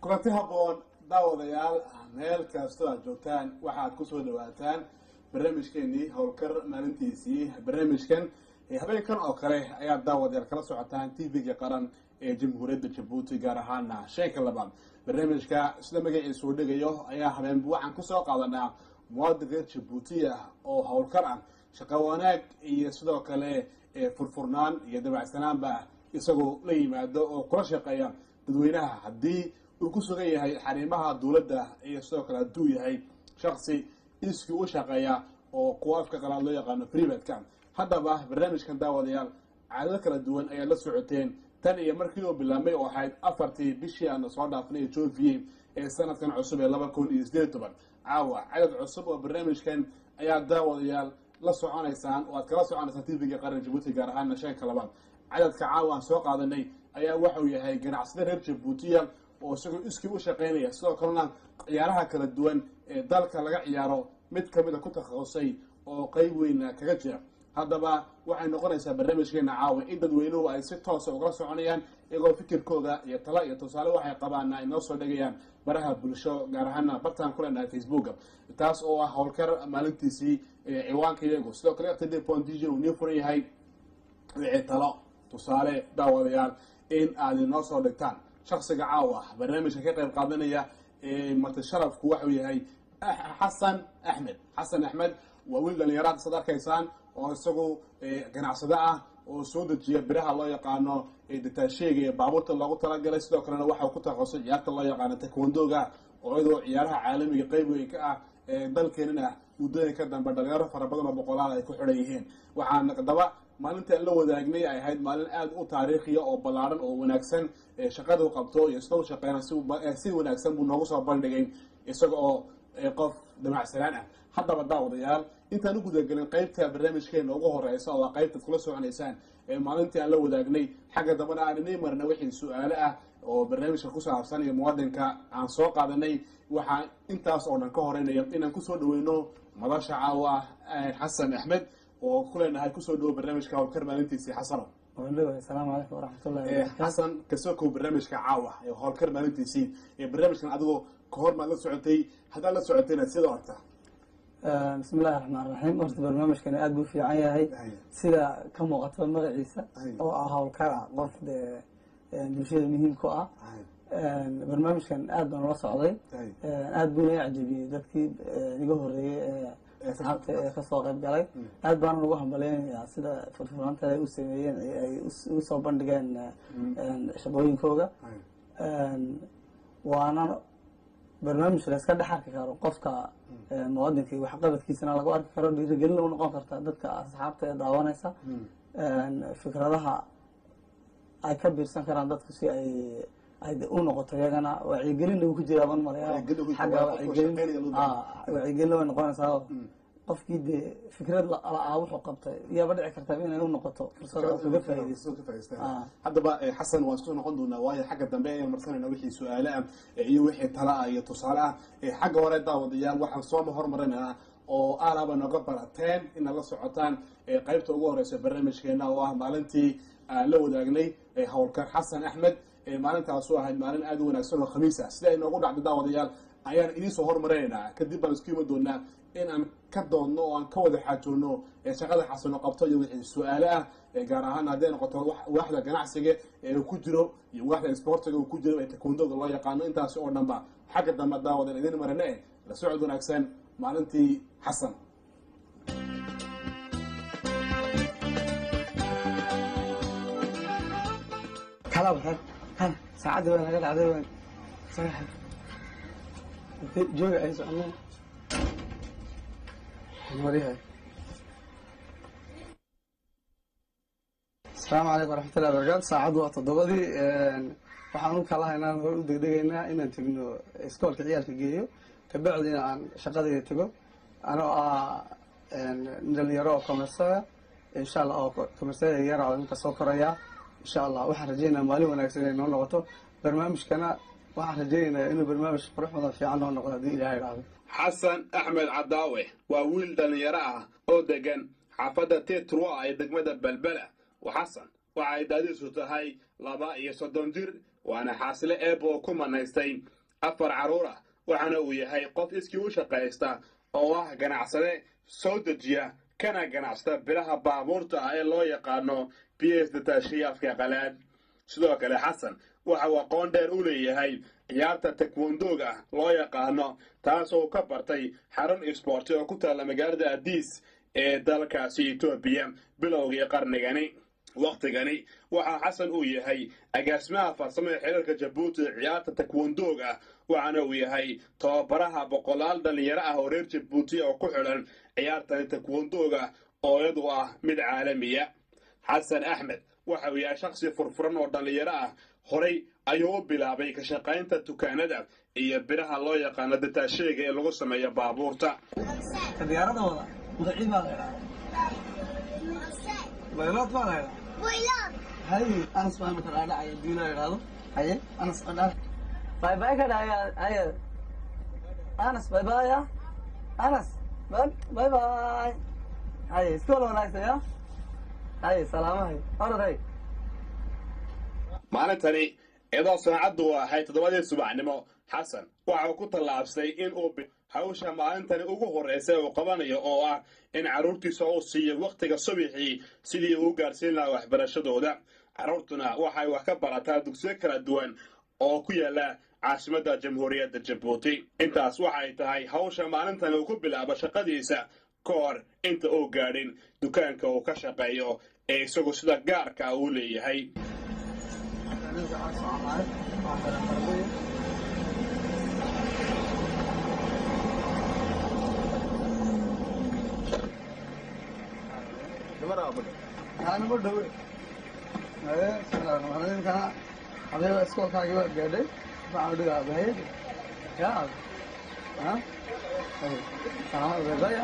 kulanti haboon daawadayaal meel kastoo aad joogtaan waxaad kusoo dhawaataan barnaamijkeenii howlkar maalintiisii barnaamijkan habeenkan oo kale ayaad daawadayaal kala socotaan t v-ga qaran ee jamhuuriyadda jabuuti gaar ahaana sheeka labaad barnaamijka sida magaciisa uu dhigayo ayaa habeenba waxaan kusoo qaadanaa muwaadin reer jabuuti ah oo howlkar ah shaqo wanaag iyo sidoo kale furfurnaan iyo dabacsanaanba isagoo la yimaado oo kula shaqeeya dadweynaha haddii uu ku sugan yahay xariimaha dowladda iyo sidoo kale hadduu yahay shaksi iskii u shaqeeya oo kuwa afka qalaad loo yaqaano freebatka haddaba barnaamijkan daawadayaal caadado kala duwan ayaad la socoteen tan iyo markii uu bilaabmay oo ahayd afartii bishii aana soo dhaafnay joviye ee sanadkan cusub ee laba kun iyo sideed toban caawa cadad cusub oo barnaamijkan ayaa daawadayaal la soconaysaan oo aad kala soconaysaan t v-ga qaran jabuuti gaar ahaana shanka labaad cadadka caawa aan soo qaadanay ayaa waxauu yahay ganacsada reer jabuutiya oo isagoo iskii u shaqaynaya sidoo kalena ciyaaraha kala duwan ee dalka laga ciyaaro mid kamida ku takhasusay oo qeyb weyna kaga jira haddaba waxay noqonaysaa barnaamijkeena caawa in dadweynuhu ay si toosa ugala soconayaan iyagoo fikirkooda iyo tala iyo tusaale waxay qabaana ay noo soo dhegayaan baraha bulsho gaar ahaana bartaan ku leenahay facebooka taas oo ah howlkar maalintiisii ciwaanka iyagu sidoo kale ftd pondj uu nii furan yahay wixii talo tusaale daawadayaal in aad inoo soo dhigtaan shaksiga caawa barnaamijka ka qayb qaadanaya marti sharafku waxuu yahay xasan axmed xasan axmed waa wiil dhalinyaraad sad arkaysaan oo isagu ganacsado ah oo soo dejiya biraha loo yaqaano dataasheega ee baabuurta loogu talagalay sidoo kalena waxau ku takhasusay ciyaarta loo yaqaano takwondoga oo iyadoo ciyaaraha caalamiga qeyb weyn ka ah dalkeenana muddooyinka dambe dhalinyaro fara badan oo boqolaal ay ku xidhan yihiin waxaan daba maalinta la wadaagnay ay ahayd maalin aada u taariikhiya oo ballaaran oo wanaagsan shaqadu qabto iyo sida u shaqeena si wanaagsan buu noogu soo bandhigay isaga oo qof damacsanaan ah haddaba daawadayaal intaan u gudagelin qeybta barnaamijkeena ugu horeysa oo qeybtaad kula soconaysaan maalintii aan la wadaagnay xagga dambana aan inay marna wixii su-aale ah oo barnaamijka ku saabsan iyo muwaadinka aan soo qaadanay waxaa intaas oo dhan ka horeynaya inaan kusoo dhaweyno madasha caawa ah xasan axmed oo ku leenahay kusoo dhawo barnaamijka howlkar maalintiisii xasano asalaamu calaykum waraxmatullahi xasan kasoo kow barnaamijka caawa ee howlkar maalintiisii barnaamijkan adigoo kahor maad la socotay haddaad la socotayna sida orta bismi illahi raxmaan raxiim horta barnaamijkani aada buu fiican yahay sida ka muuqato magaciisa oo ah howlkara qof dee bulshada muhiim ku ah barnaamijkan aad baan ula socday aada buuna i cajabiyey dadkii iga horeeyey ee asxaabta ee kasoo qayb galay aad baana ugu hambaleynayaa sida furfuraanta ay u sameeyeen ay u soo bandhigeen shaqooyinkooga waana barnaamij la iska dhex arki karo qofka muwadinka waxqabadkiisana lagu arki karo dhiirigelin u noqon karta dadka asxaabta ee daawanaysa fikradaha ay ka biirsan karaan dadku si ay ay u noqoto iyagana wacyigelinna uu ku jiraa ban malaya xagga wacyigelin wacyigelin way noqonaysaa qofkii dee fikrad la-aa wuxuu qabtay iyaaba dhici kartaa inay u noqoto fursad oo kaga faaideyso haddaba xasan waan isku noqon doonaa waayo xagga dambe ayaan marsanayna wixii su-aale ah iyo wixii tala ah iyo tusaale ah xagga hore daawadayaal waxaan sooma hormarinaynaa oo aalaaba nooga barateen inaad la socotaan qeybta ugu horeysa barnaamijkeena oo ah maalintii aan la wadaagnay howlkar xasan axmed maalintaasu ahayd maalin aada u wanaagsan oo khamiis ah sida ay noogu dhacday daawadayaal ayaan idiinsoo hormarinaynaa kadib baan isku imi doonaa in aan ka doodno oo aan ka wada xaajoonno shaqada xasano qabto iyo wixii su-aale ah gaar ahaan hadday noqoto waaxda ganacsiga ee uu ku jiro iyo waaxda isboortiga uu ku jiro ee takwondoga loo yaqaano intaasi oo dhanba xagga dambe daawadan idin marine eh la socod wanaagsan maalintii xasan saacaddi waa naga dhacday waan jooga ay socono maryahay asalaamu calaykum waraxmatullahi barakatu saacaddu waa toddobadii waxaan u kala haynaa hor u degdegaynaa inaan tegno iskoolka ciyaalka geeyo kabacdina aan shaqadayda tego anoo ah dhalinyaro oo commersaga insha allah oo commersaga yara inka soo koraya insha allah waxaan rajeynaya maalin wanaagsan inay noo noqoto barnaamijkana waxaan rajeynayaa inuu barnaamij qurux badan fiican noo noqdo haddii ilahay idhaahdo xasan axmed cadaawe waa wiil dhalinyaro ah oo degan xaafadda tetrua ee degmada belbela xasan waxa ay daadiisu tahay laba iyo soddon jir waana xaasile eeba oo ku manaystay afar carruur ah waxaana uu yahay qof iskii u shaqaysta oo ah ganacsade soo dejiya kana ganacsada biraha baabuurta ah ee loo yaqaano b s dataashiya afka qalaad sidoo kale xasan waxa uu aqoon dheer u leeyahay ciyaarta takwondoga loo yaqaano taasoo ka bartay xarun isboorti oo ku taalla magaalada adiis ee dalkaasi etoobiya bilowgii qarnigani wakhtigani waxaa xasan uu yahay agaasimaha farsamo ee xiriirka jabuuti ciyaarta takwondoga waxaana uu yahay tababaraha boqolaal dhallinyaro ah oo reer jabuuti oo ku xidhan ciyaartani takwondoga oo iyadu ah mid caalamiya xasan axmed waxa uu yahay shakhsi furfuran oo dhallinyaro ah horay ayuu u bilaabay ka shaqaynta dukaanada iyo biraha loo yaqaano dataasheega ee lagu sameeyo baabuurta diyaarada wada mudacii baa laydhaa baylood baa laydhaa hay anas baa imika dhaadhacaya diina idhaahdo haye anas qadhaa bay bay ka dhahaya haye anas bay baya anas bay bay bay haye iskool wanaagsan ya haye salaamahay oraday maalintani iyadoo saacaddu ahay toddobadii subaxnimo xasan waxa uu ku tallaabsay in uu hawsha maalintani ugu horraysay uu qabanayo oo ah in carruurtiisa uu siiyo wakhtiga subixii sidii uu gaarsiin lahaa waxbarashadooda carruurtuna waxay wax ka barataa dugsiyo kala duwan oo ku yaalla caasimadda jamhuuriyadda jabuuti intaas waxay tahay hawsha maalintani uu ku bilaabo shaqadiisa ka hor inta uu gaadhin dukaanka uu ka shaqeeyo ee isagu sida gaarka uu leeyahay anima dhawe haye bismillahirrahmaanirrahiim adiga iskoolkaagii waa gaadhay waxaan dhigaa bahaye ya ha haye salaamada beebaya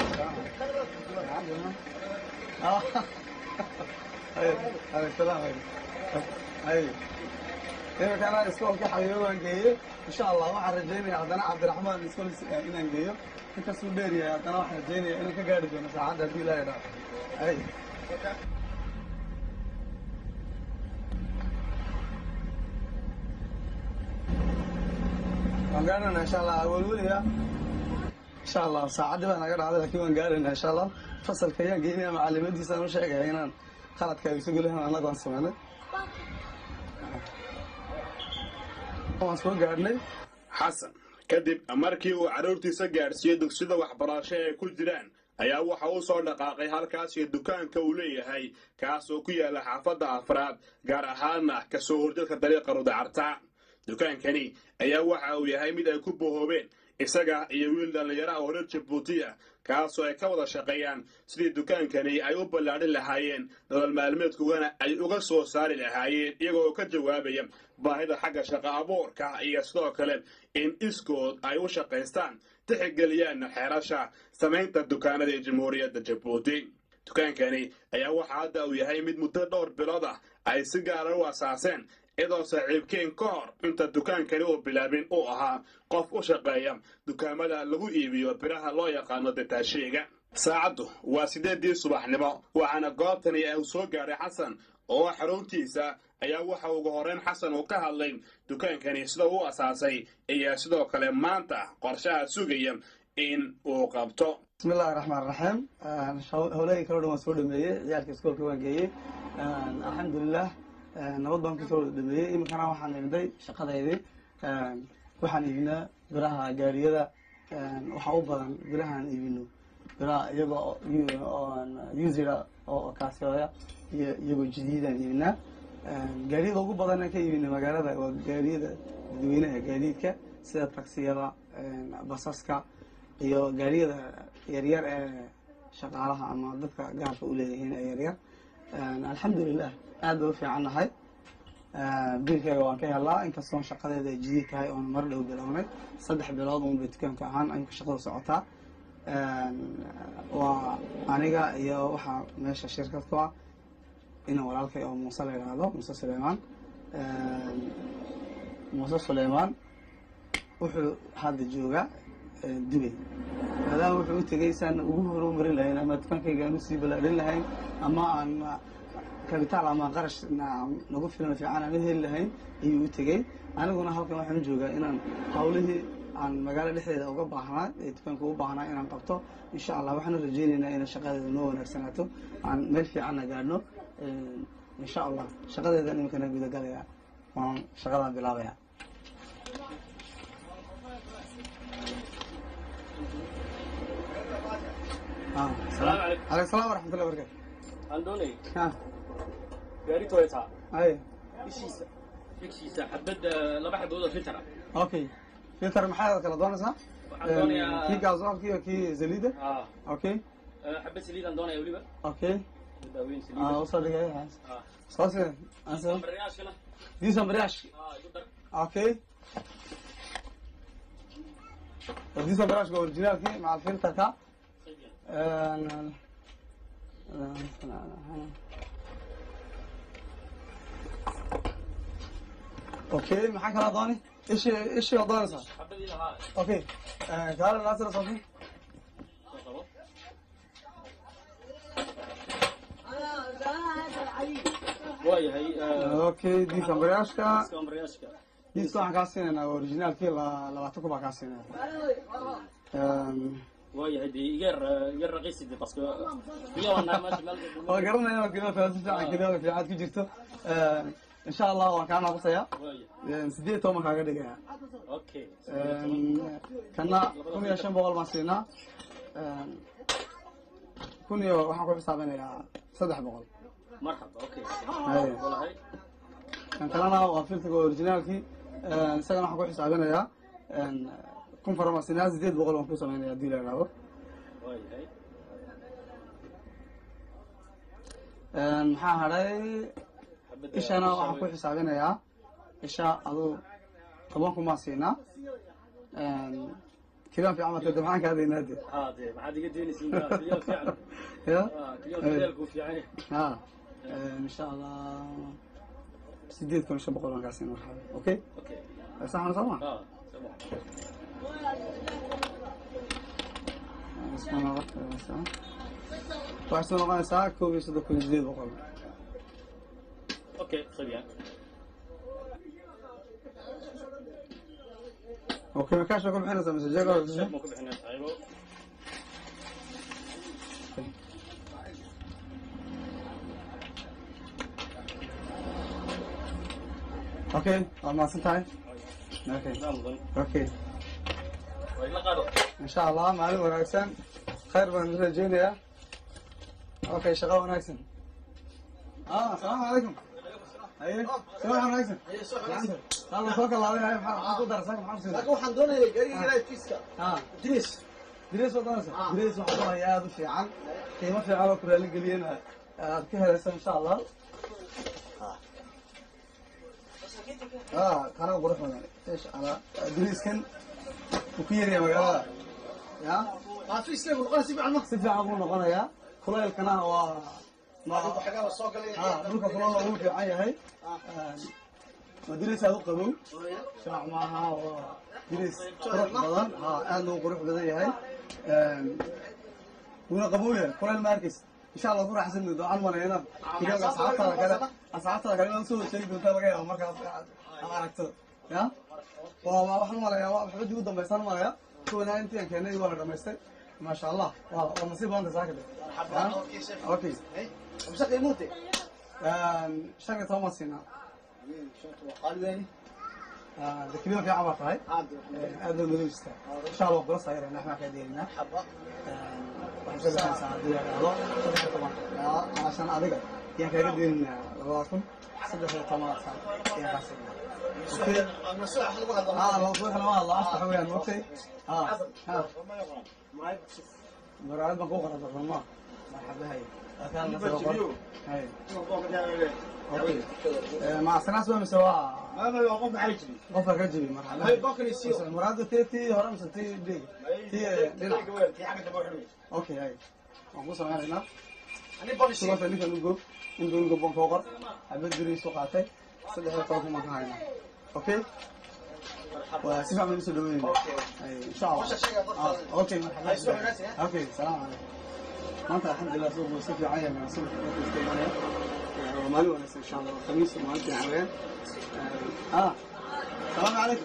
haye haye salaam haye haye imikana iskoolka xabiibo waan geeyey insha allah waxaan rajaynaya haddana cabdiraxmaan iskool inaan geeyo inkastuu dheer yahay haddana waxaan rajaynaya inaan ka gaari doono saacadda haddii ilaahay dhaafo haye waan gaarana insha allah awalweliya insha allah saacaddii baa naga dhacday lakin waan gaarana insha allah fasalka ayaan geynaya macalimadiisaan u sheegaya inaan qaladka ay isu gelihan annaga aan sameynay waan soo gaadhnay xasan kadib markii uu carruurtiisa gaadhsiiyey dugsida waxbarasho ee ku jiraan ayaa waxa uu soo dhaqaaqay halkaasiyo dukaanka uu leeyahay kaas oo ku yaalla xaafadda afraad gaar ahaana kasoo horjadka dariiqa rudacarta dukaankani ayaa waxa uu yahay mid ay ku bohoobeen isaga iyo wiil dhallinyaro ah oo reer jabuuti ah kaasoo ay ka wada shaqeeyaan sidii dukaankani ay u ballaadhin lahaayeen nolol maalmeedkugana ay uga soo saari lahaayeen iyagoo oo ka jawaabaya baahida xagga shaqo abuurka iyo sidoo kale in iskood ay u shaqaystaan tixgeliyaan xeerasha samaynta dukaanada ee jamhuuriyadda jabuuti dukaankani ayaa waxa hadda uu yahay mid muddo dhowr bilood ah ay si gaara u asaaseen iyadoo saaxiibkeen ka hor inta dukaankani uu bilaabin uu ahaa qof u shaqeeya dukaamada lagu iibiyo biraha loo yaqaano dataasheega saacaddu waa siddeeddii subaxnimo waxaana goobtani uu soo gaaray xasan oo xaruntiisa ayaa waxa ugu horreyn xasan uu ka hadlay dukaankani sida uu asaasay iyo sidoo kale maanta qorshaha sugaya in uu qabto bismi illahi raxmaan raxiim howlahii kaloo dhan waan soo dhameeyey ciyaalka iskoolka waan geeyey alxamdulilah nabad baan kusoo dhameeyey iminkana waxaan imday shaqadeydii waxaan iibinaa biraha gaariyada waxaa u badan birahaan iibino biraha iyagoo usira oo kaasooya iyo iyagoo jadiidaan iibinaa gaariyada ugu badan ka iibina magaalada waa gaariyada dadweynaha gaadiidka sida taksiyada basaska iyo gaariyada yaryar ee shaqaalaha ama dadka gaarka u leeyihiin ee yaryar alxamdulilah aad bay u fiican nahay biilkeyga waan ka helaa inkastoon shaqadeeda ay jidid tahay oon mar dhow bilownay saddex bilood uun bay dukaanka ahaan imka shaqadu socotaa waa aniga iyo waxaa meesha shirkad ku ah ina walaalkay oo muuse la yidhaahdo muuse suleymaan muuse suleymaan wuxuu hadda joogaa dubay maadaama wuxuu u tegay saan ugu horumarin lahayn ama dukaankayga aan usii balaadhin lahayn ama aan kabitaal ama qarash na- nagu filan fiican aan heli lahayn ayuu u tegey aniguna halkan waxaan u joogaa inaan hawlihii aan magaalo dhexdeeda uga baahnaa ee dukaanka u baahnaa inaan qabto insha allah waxaan rajaynaynaa inay shaqadeeda noo wanaagsanaato aan meel fiicanna gaadhno insha allah shaqadeedan iminkana gudagalaya waan shaqadaan bilaabaya Ah, Salaamu calaykum. calaykum salaam waraxmatullahi wabarakatu aan doonay Ah, gaari toyota ay ishiisa figshiisa xabad laba xabood oo filter ah okay filter maxaad kala doonaysaa Waxaan doonayaa- kii gaasofki iyo kii saliida ah okay xabad saliidaan doonaya weliba okay daaweyn ah saliida usoo dhigay ah soo sii anso bariyaashkana diisan bariyash ah igu dar okay diisan bariyash originalki maca filterka okay maxaa kalaa dooni ishi ishi oo doonaysaa xabadii lahaa okay kaala naasira sofi soo qabo waayahay okay diisan bariyaashka iska bariyaashka diiska waxaan kaa siinaynaa originalkii la- labaatan kun baa kaa siinaya waayahay dee iga yar iga raqiisi de parce que biyo wanaa meesha meel waa garanaya keliya si fiican keliya fiican ku jirto insha allah waan kaa naaqusaya waaya sideed iyo toban kaaga dhigaya okay kana kun iyo shan boqol baan siinaa kun iyo waxaan ku xisaabinayaa saddex boqol marxaba okay Haya. walahay kan kalena waa filterka originaalkii isagana waxaan ku xisaabinayaa kun fara baan siinaa sideed boqol baan ku samaynaya hadii la idhaahdo waayahay maxaa hadhay xabadda ishana waxaan ku xisaabinayaa isha aduu toban kun baan siinaa kilaan fiican marka de maxaan kaadaynaa de haa dee maxaad iga deynaysiin kiliyo fiican ya ah kiliyo fideelku fiican yahay ha insha allah sideed kun iyo shan boqol baan kaa siinaa marxaba okay okay saxan soo ma ah sama waxay soo noqonaysaa koob iyo soddon kun iyo sideed boqol okay très bien okay ma kaasha ku bixinaysaa mise jeega sheek ma ku bixinay aybo okay waad mahadsan tahay okay daa mudan okay waa ila qaado insha allah maalin wanaagsan khayr baan rajeynayaa okay shaqo wanaagsan ah asalaamu calaykum haye shaqo wanaagsan halla soo kalaaday haye maxaa maxaa ku darasa maxaa ku laakiin waxaan doonayay gaariga raadkiiska ah idris Grace waa doonaysa Grace waxaa ku haya aad u fiican qiimo fiican oo ku raali geliyeen aad ka helaysa insha allah ah kana qurux badan insha allah Grace-kan wuu ku yaryahay magaalada ya xaafiiskaygu noqon si fiican ma si fiican buu noqonayaa kulaylkana waa ma- xagaa la soo galay ah dhulka kulal wuu fiican yahay waa Grace aad u qabow shaac maaha waa Grace qurux badan ha aad loo qurux badan yahay wuuna qabow yahay kulayl ma arkaysa insha allah ku raaxsan doonto aan malayna kiliyoga asxaabtada kale asxaabtada kale inaad soo sheegi doontaa laga yaaba markaas aad aad aragto ya waa waa waxaan malayaa waa waxba dib u dambaysaan malaya kuwana intii aan keenay waa la dhamaystay maasha allah waa waa nasiib badan tahay saakade okay amsa qiimuute shan iyo toban baan siinaa qaaliweeni de kiliyo fiican baa tahay aad loo madowista insha allah kula saayirayna waxbaan kaa deelinaa xaba waxay ka baxaysaa haddii la dhahdo saddex iyo toban calashan adiga ayaan kaaga deeninaa labada kun saddex iyo toban saan ayaan kaa siinaa okay masuuxa wax lagu hadlo aa laba subax lama hadlo afka weeyaan moogtay aa ha maraayad baan kuu qora darnama marxaba hay akaan la soo qor hay okay macsanaas waa mise waa qofka ka jibi marxaba maraayadda tii tii hore mise tii dhig tii dhinac okay hay waan ku sameynaynaa subaxda ninkan ugo inta ugo baan koo qor xabad beriisu qaatay saddex iyo toban kun baan ka haynaa okay waa si fiican baan usoo dhaweynayna Ay, insha allah Ah, okay marxaba okay salaam calaykum maanta alxamdulilah suuqu si fiican yahay suuqa iska imanaya waa maalin wanaagsan insha allah khamiis maalintii xaween ah salaamu calaykum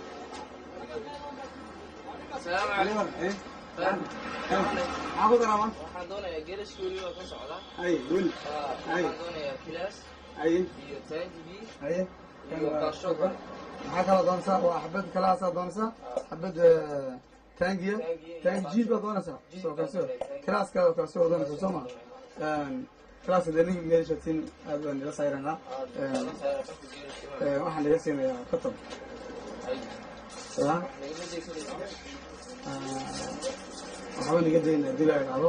السلام عليكم Eh, maxaa ku daraa maanta waxaan doonayaa geela suuli oo ka socda ay weli waxaan doonayaa kilaas ay iyo taangibi haye iyo kaashoga maxaa kala doonaysaa waa xabad kalaasaa doonaysaa xabad taangiya taangi jiid baad doonaysaa soo kaasoo kalaaska kaasoo doonaysaa soo ma kalaaska dee ninka geelishatin aad baan ila sayranaa waxaan laga siinayaa katab ya waxba naga daynaa dib ay dhacdo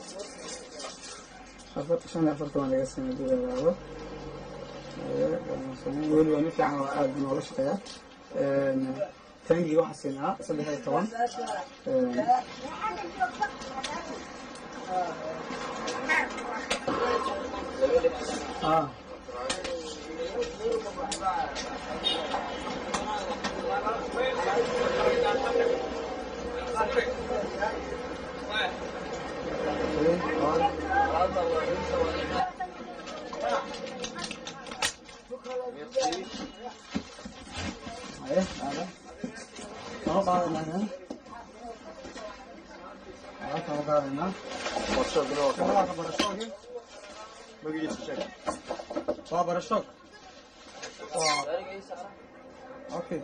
afar shan iyo afartan waan laga siinaa dib ay dhacdo weli waa nin fiican oo aad noola shaqeeya taangiga waxaa siinaa saddex iyo toban ah Ayo, ada. Kalau kau mana? Ah, kalau kau mana? Kalau kau barashok, magaciisa sheeg waa barashok. Waa okay.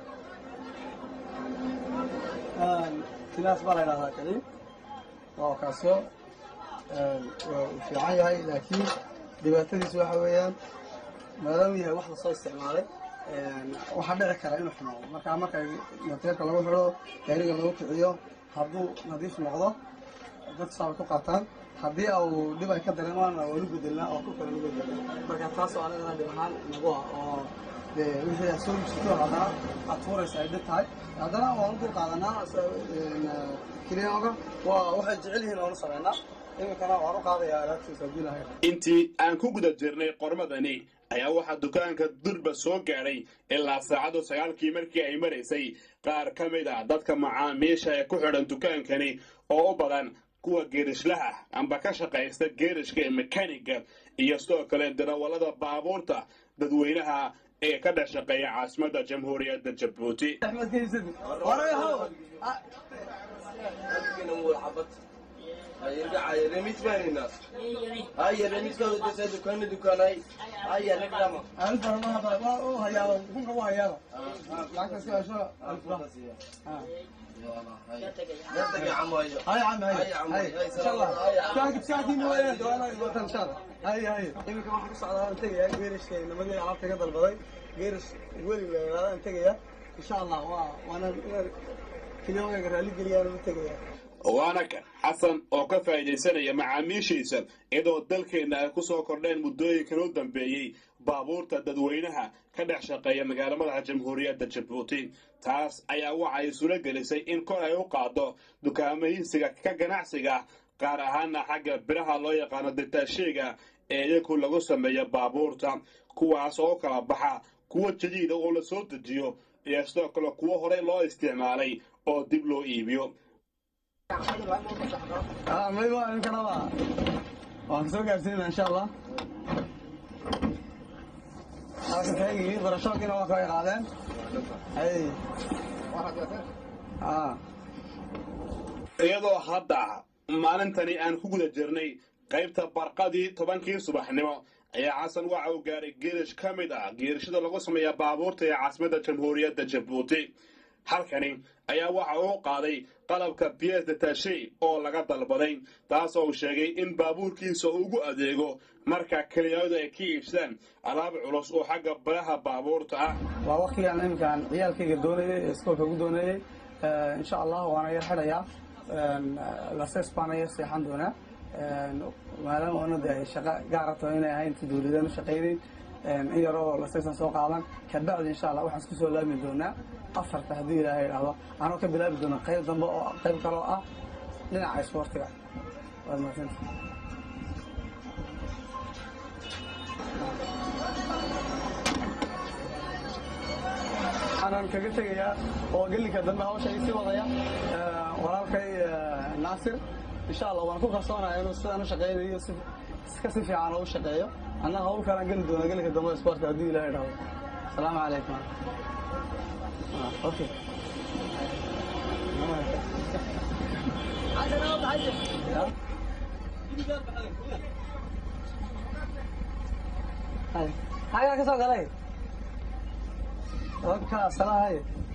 Sidaas baa la yidhahdaa kali. Waa kaasoo waa u fiican yahay laakiin dhibaatadiisu waxa weeyaan maadaama yahay wax lasoo isticmaalay waxaa dhici kara inuu xumaado markaa marka mateerka lagu xidho gaariga lagu kiciyo hadduu nadiif noqdo dad saabay ku qaataan haddii uu dhib ay ka dareemaan waa lu bedelnaa oo ku kale lu bedelnaa marka taasoo anigana dhib ahaan nagu ah oo dee wixii aad soo iibsato haddana aad tuuraysa ay dhib tahay haddana waan u dul qaadanaa kiliyaanka waa waxay jecel yihiin oonu sameynaa iminkana waan u qaadayaa alaabtiisa haddii lahay intii aan ku guda jirnay qormadani ayaa waxaa dukaanka durba soo gaadhay ilaa saacadu sagaalkii markii ay maraysay qaar ka mid ah dadka macaamiisha ee ku xidhan dukaankani oo u badan kuwa geerishlaha amba ka shaqaysta geerishka ee mekaniga iyo sidoo kale darawallada baabuurta dadweynaha ee ka dhex shaqeeya caasimadda jamhuuriyadda jabuuti axmed kaysadi warayahow alif baramaha baa waa u hayaaba kunka u hayaaba lacagta si asho alif baa هاي عم هاي هاي ان شاء الله كان ساعتين وين دوانا الوطن ان شاء الله هاي هاي يمكن واحد يصعد على انتقيا غيرش كاين لما جاي عرفت قدر بداي غيرش ولي هذا انتقيا ان شاء الله وانا كل يوم يقرا لي قليل انا انتقيا waana kan xasan oo ka faa'iidaysanaya macaamiishiisa iyadoo dalkeenna ay ku soo kordheen muddooyinkan u dambeeyey baabuurta dadweynaha ka dhex shaqeeya magaala madaxa jamhuuriyadda jabuuti taas ayaa waxa ay sula gelisay in kor ay u qaaddo dukaamaysiga ka ganacsiga qaar ahaana xagga biraha loo yaqaano ditaasheega ee iyagu lagu sameeyo baabuurta kuwaas oo kala baxa kuwa jadiida oo la soo dejiyo iyo sidoo kale kuwo horey loo isticmaalay oo dib loo iibiyo اه ما يبغى يمكن هذا وهنسوق عشرين ان شاء الله هذا تلاقي برشاق هنا واقع قاعدين اي اه iyadoo hadda maalintani aan ku guda jirnay qaybta barqadii tobankii subaxnimo ayaa xasan waxa uu gaaray geerish ka mid ah geerishada lagu sameeya baabuurta ee caasimadda jamhuuriyadda jabuuti halkani ayaa waxa uu qaaday qalabka biyes detashe oo laga dalbaday taas oo uu sheegay in baabuurkiisa ugu adeego marka keliyadu ay ka iibsadaan alaab culus oo xagga baraha baabuurta ah waa waqtigaan iminkaan ciyaalkayga doonayay ee iskoolka ugu doonayay insha allah waana yar xidhayaa lases baana yar seexan doonaa maadaama ona de shaqo gaara taho inay ahayn inta dawladaan u shaqaynayn in yaroo lasesan soo qaadan kabacdi insha allah waxaan isku soo laami doonaa afarta haddii ilaahay idhaahdo anoo ka bilaabi doona qayb dambe oo qayb kaloo ah dhinaca isboortiga waad mahadsanta waxaanan kaga tegayaa oo gelinka dambe hawsha ii sii wadaya walaalkay naasir insha allah waan ku kalsoonayaa inuu sidaan u shaqeynayo si ka si fiican oo u shaqeeyo annaga hawlkaan geli doona gelika dambe sportka haddii ilahay dhaho asalaamu calaykum okay xagaa ka soo galay oka salahay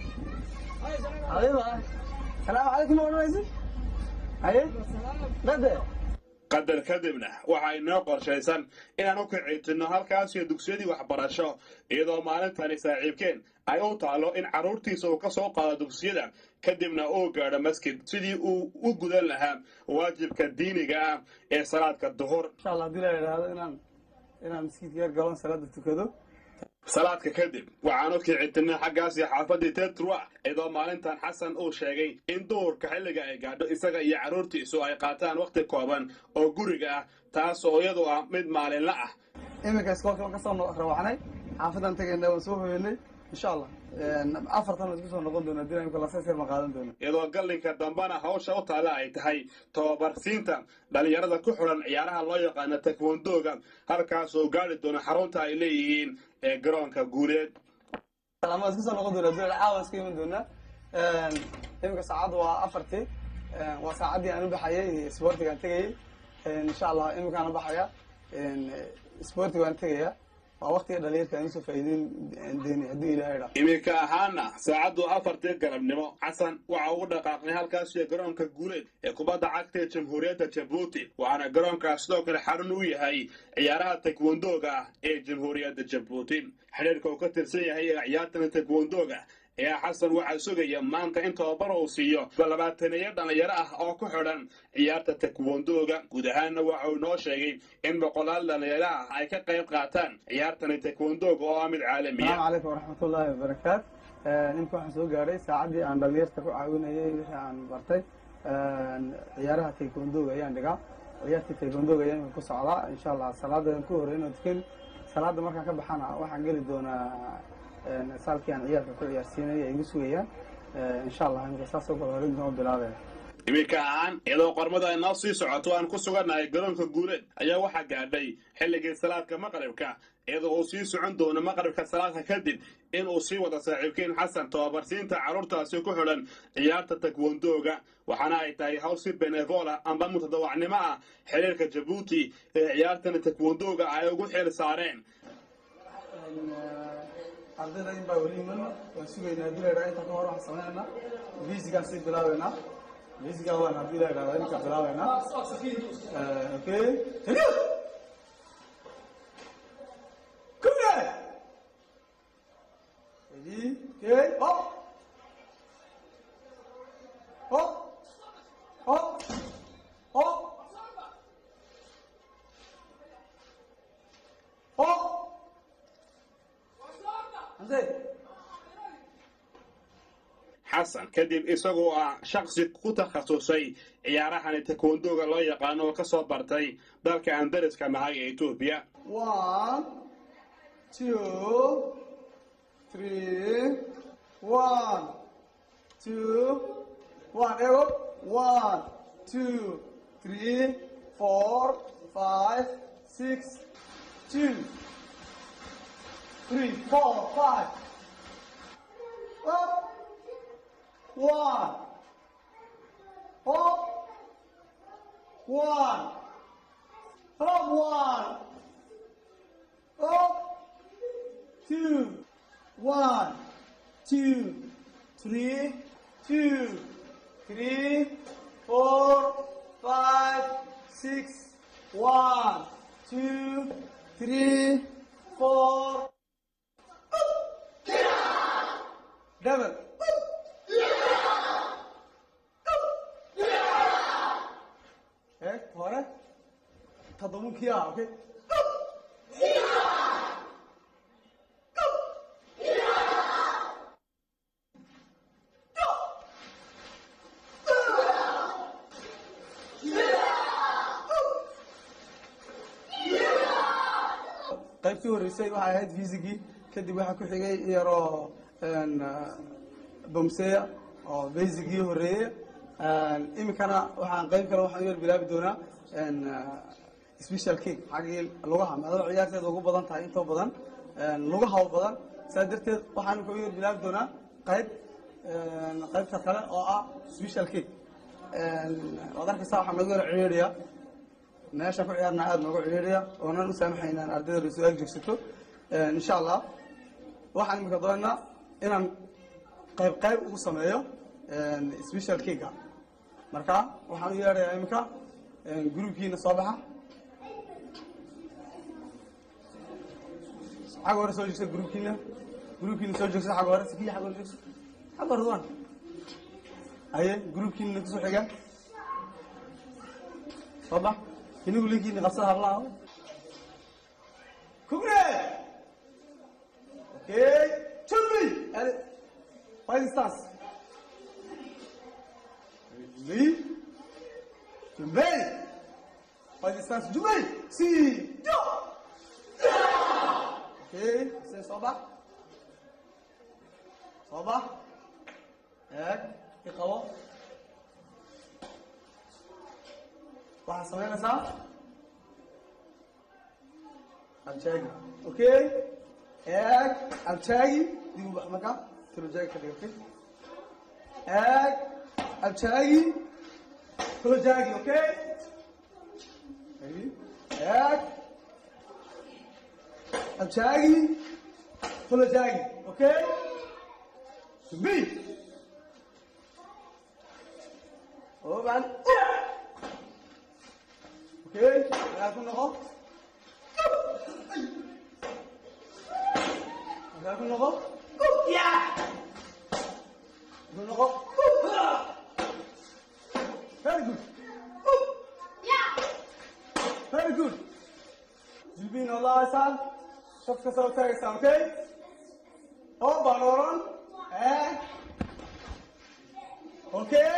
adiba salaamu calaykum ma odhanaysid haye dade qadar kadibna waxaa inoo qorshaysan inaan u kicitinno halkaasiyo dugsiyadii waxbarasho iyadoo maalintani saaxiibkeen ay u taalo in carruurtiisa uu ka soo qaado dugsiyada kadibna uu gaadho masjid sidii uu u gudan lahaa waajibka diiniga ah ee salaadka duhur insha allah haddii la idhaahdo inaan inaan maskiidka galon salaada tukado salaadka kadib waxaan u kicitinay xaggaasi xaafadii tetrua iyadoo maalintan xasan uu sheegay in duhurka xilliga ay gaadho isaga iyo carruurtiisu ay qaataan wakhti kooban oo guriga ah taas oo iyadu ah mid maalinla ah iminka iskoolka ka soo rawaxnay xaafadan tagaynaa waan soo hoyanay insha allah afartan la isku soo noqon doona hadii imika laseser ma qaadan doono iyadoo gallinka dambena hawsha u taalla ay tahay tababarsiinta dhallinyarada ku xidhan ciyaaraha loo yaqaano tekwandoga halkaasoo gaari doona xarunta ay leeyihiin ee garoonka guuleed ama isku soo noqon doona hadii caawa iska iman doona iminka saacaddu waa afartii waa saacaddii aan u baxayay sportiga aan tegayay insha allah iminkaan u baxaya sportiga aan tegaya waa waktiga dhalinyarka aan usoo faa'iideyn deeni haddii ilahay dhaa iminka ahaana saacaddu afartii galabnimo xasan waxa ugu dhaqaaqnay halkaasiyo garoonka guuleed ee kubadda cagta ee jamhuuriyadda jabuuti waxaana garoonkaas sidoo kale xarun u yahay ciyaaraha tekwandoga ah ee jamhuuriyadda jabuuti xidhiirka uu ka tirsan yahay ee ciyaartan tekwandoga ayaa xasan waxaa sugaya maanta in tababar uu siiyo labaataneeyo dhallinyaro ah oo ku xidhan ciyaarta tekwandoga guud ahaanna waxa uu inoo sheegay in boqolaal dhallinyaro ah ay ka qayb qaataan ciyaartani tekwandoga oo ah mid caalamiya asalaamu calaykum waraxmatullaahi wabarakaat imika waxaan soo gaadhay saacaddii aan dhalinyarta ku caawinayay wixii aan bartay ciyaaraha taekwoondoga ayaan dhigaa ciyaartii taekwoondoga ayaa imika ku socdaa insha allah salaadan ku horeyn oo tukan salaada markaan ka baxana waxaan geli doonaa saalkii aan ciyaarka ku ciyaarsiinaya ay igu sugayaan insha allah imika saasoo kale horeyn doon bilaabaya iminka ahaan iyadoo qormada ay noo sii socoto aan ku sugannahay garoonka guuleed ayaa waxaa gaadhay xilligii salaadka maqribka iyadoo uu sii socon doono maqribka salaadka kadib in uu sii wada saaxiibkiin xasan tababarsiinta carruurtaasi ku xidhan ciyaarta tekwandoga waxaana ay tahay hawl si benevola amba mutadawacnimo ah xiriirka jabuuti ee ciyaartani tekwandoga ay ugu xil saareen ardayda in baa weli iman waan sugaynaa haddii la idhaha inta ka hor waxaan sameynayna basigaan sii bilaabeynaa basigaa waan haddii la idhahda imika bilaabeynaa okay serious come here ready okay up up up up up Hamze. xasan kadib isagoo ah shaksi ku takhasusay ciyaarahani tekwandoga loo yaqaano oo ka soo bartay dalka aan dariska nahay ee etoobiya One, two, three, one, two, one. Arrow. One, two, three, four, five, six, two, three, four, five. Up. One. Up. One. Up one. Up. Two. One. Two. Three. Two. Three. Four. Five. Six. One. Two. Three. Four. Double. Eh, hore. Tadamın kiya, okay? qaybtii horeysay waxay ahayd fisigii kadib waxaa ku xigay yaroo bomseya oo basicgii horeeye iminkana waxaan qayb kale waxaan u yar bilaabi doonaa special kick xaggii lugaha maadaama ciyaarteeda ugu badan tahay intoo badan lugaha u badan saa darteed waxaan ka yar bilaabi doonaa qayb qaybta kale oo ah special kick waad arkaysaa waxaa noogu yara ciyaariya meesha ku ciyaarna aada noogu ciyaariya oonan u saamaxayna in ardayda lasoo agjoogsato insha allah waxaan imika doonaynaa inaan qayb qayb ugu sameeyo special kicka marka waxaan u yeedhayaa imika groupkiina soo baxa xagga hore soo joogsa groupkiina groupkiina soo joogsa xagga hore sikiya xagga hore joogsa xagga hore duwan haye groupkiina kusoo xiga soo bax inigu linkiina qabsada hablaha kubre okay chumbi five stars chumbi chumbi five stars chumbi si jo okay se soo bax soo bax eeg i qabo waxaad samaynaysaa abjaagi okay eeg abjaagi dib u bax marka tolojaagi ka dhig okay eeg abjaagi tolojaagi okay eeg abjaagi tolojaagi okay Subir. Oh, man. Okay, lahat mo ako. Lahat mo ako. Yeah! Lahat ako. Very good. Very good. Jilbin Allah Hasan. Shafka Sautar Islam, okay? Oh, Banoran. Eh? Okay?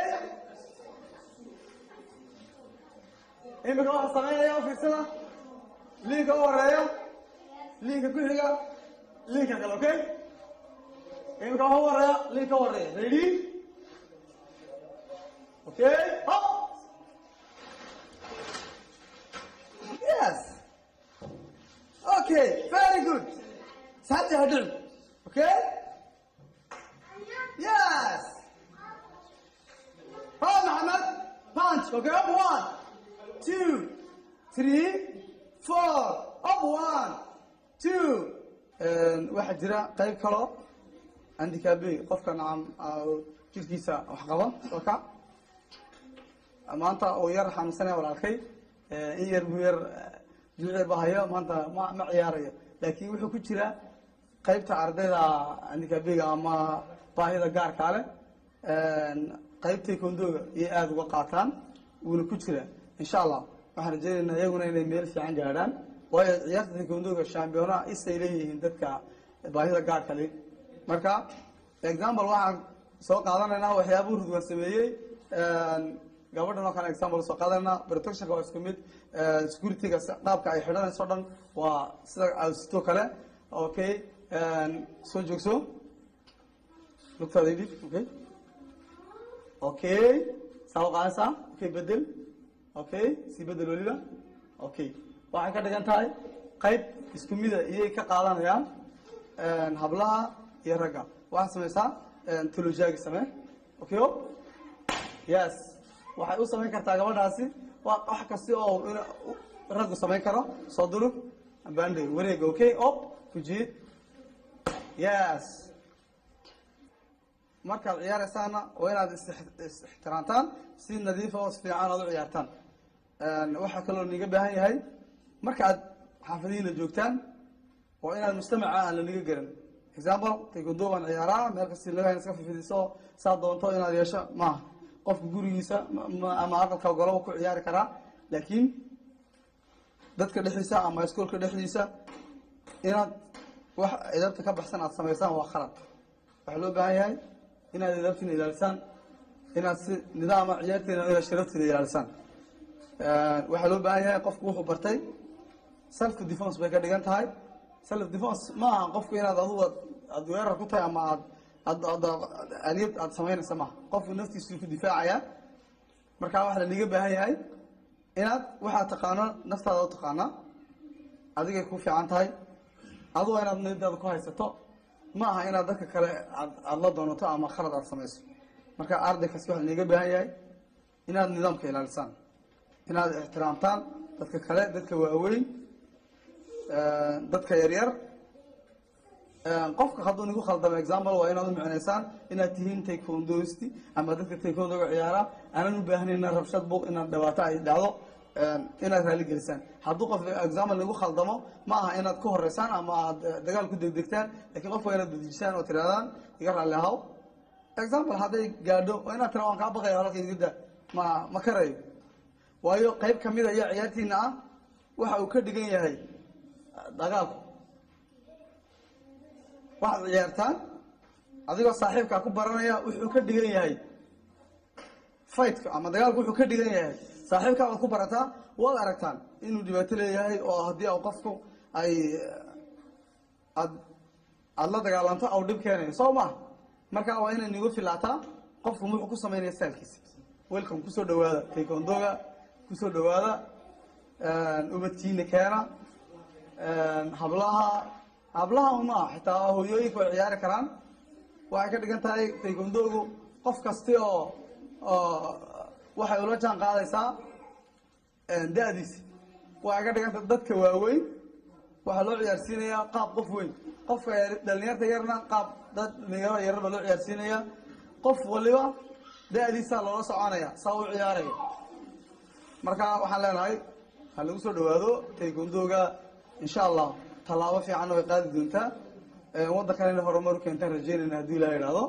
imika waxaa samaynaya fiirsada liinka u horeeya liinka ku xiga liinka kale okay imika waxa u horeeya liinka u horeeya ready okay hop yes okay very good saddex hadhin okay yes ha maxamed punch okay up one two, three, four, up one, two. waxaa jira qayb kaloo handicaabe qofka nacam jirkiisa wax qaba dalka maanta uu yar xanuunsanaya walaalkay in yar buu yar juucir ba hayo maanta ma ma ciyaarayo laakiin wuxuu ku jira qaybta ardayda handicaabiga ama baahida gaarkaa leh qaybtay kondooga iyo aada uga qaataan wuuna ku jira insha allah waxaan rajeynaynaa iyaguna inay meel fiican gaadhaan waayo ciyaarta taekwoondoga shambiyona isay leeyihiin dadka baahida gaarka le marka example waxaan soo qaadanaynaa waxyaabuu rudwan sameeyey gabadhan oo kale example soo qaadanaynaa protectionka waa isku mid securityga qaabka ay xidhanayso o dhan waa sida awsito kale okay soo joogso lugtaada idhib okay okay saa u qaadaysaa okay bedel okay sii bedel weliba okay waxay ka dhigan tahay qayb isku mida iyay ka qaadanayaan hablaha iyo ragga waxaad samaysaa tolojaagi samee okay o yes waxay u samayn kartaa gabadhaasi waa wax kasti oo in raggu samayn karo soo durug bande wareega okay op kujiid yes markaad ciyaaraysaana waa inaad is-ixtiraamtaan si nadiifa oo fiican aad u ciyaartaan waxaa kaloo niga baahan yahay marka aad xaafadihiina joogtaan waa inaad mujtamaca aan laniga garan example taekwondo baan ciyaaraa meel kasti laga iska fifidiso saa doonto inaad yeesho maaha qofka gurigiisa ama aqalka goloba ku ciyaari karaa laakiin dadka dhexdiisa ama iskoolka dhexdiisa inaad wax idabta ka baxsan aad samaysaan waa khalad waxaa loo baahan yahay inaad idabtiina ilaalisaan inaad si nidaama ciyaarteena inaad sharafteeda ilaalisaan waxaa loo baahan yahay qofku wuxuu bartay self defense bay ka dhigan tahay self defense ma aha qofku inaad adugu aad weerar ku tahay ama aad aad aad aniyad aad samaynaysa maaha qofku naftiisu ku difaacaya markaa waxaa laniga baahan yahay inaad waxaad taqaano naftaada u taqaanaa adigay ku fiican tahay aduga inaad niyadaada ku haysato ma aha inaad dadka kale aad aada la doonato ama khalad aad samayso marka arday kasta waxaa niiga baahan yahay inaad nidaamka ilaalisaan inaad ixtiraamtaan dadka kale dadka waaweyn dadka yaryar qofka hadduu nigu khaldamo example waa inaad u micnaysaan inaad tihiin taekwondoisti ama dadka taekwondoga ciyaara aanan u baahnayna rabshad buuq inaad dhibaato ay dhacdo inaad raali gelisaan hadduu qof example nigu khaldamo ma aha inaad ku horeysaan ama aad dagaal ku degdegtaan lakin qofka waa inaad bedejisaan oo tirahdaan iga raalli ahaw example hadday gaadho waa inaad tira waan kaa baqaya halka igida ma ma karayo waayo qayb kamida iyo ciyaartiina ah waxa uu ka dhigan yahay dagaalku waxaad ciyaartaan adigoo saaxiibkaa ku baranaya wuxuu ka dhigan yahay fightka ama dagaalku wuxuu ka dhigan yahay saaxiibkaa waad ku barataa waad aragtaan inuu dhibaato leeyahay oo haddii a qofku ay aad aada la dagaalanto au dhib keenayo soo ma marka waa inay nigu filaataa qofku wuxuu ku sameynaya staalkiisa welcome kusoo dhawaada taekwondoga kusoo dhawaada ubadkiina keena hablaha hablaha uma xitaa hooyooyinka way ciyaari karaan waxay ka dhigan tahay taekwondogu qof kasti oo oo waxay ula jaan qaadaysaa da-diisa waxay ka dhigan tahay dadka waaweyn waxaa loo ciyaarsiinayaa qaab qof weyn qofka dhalinyarta yarna qaab dad dhalinyaro yarar baa loo ciyaarsiinaya qof waliba da-diisaa loola soconaya saa u ciyaaraya marka waxaan leenahay ha lagu soo dhawaado taekwondoga insha allah tallaabo fiicanna way qaadi doontaa waddankan inay horumar u keentaan rajeynayna haddii ilaa idhaahdo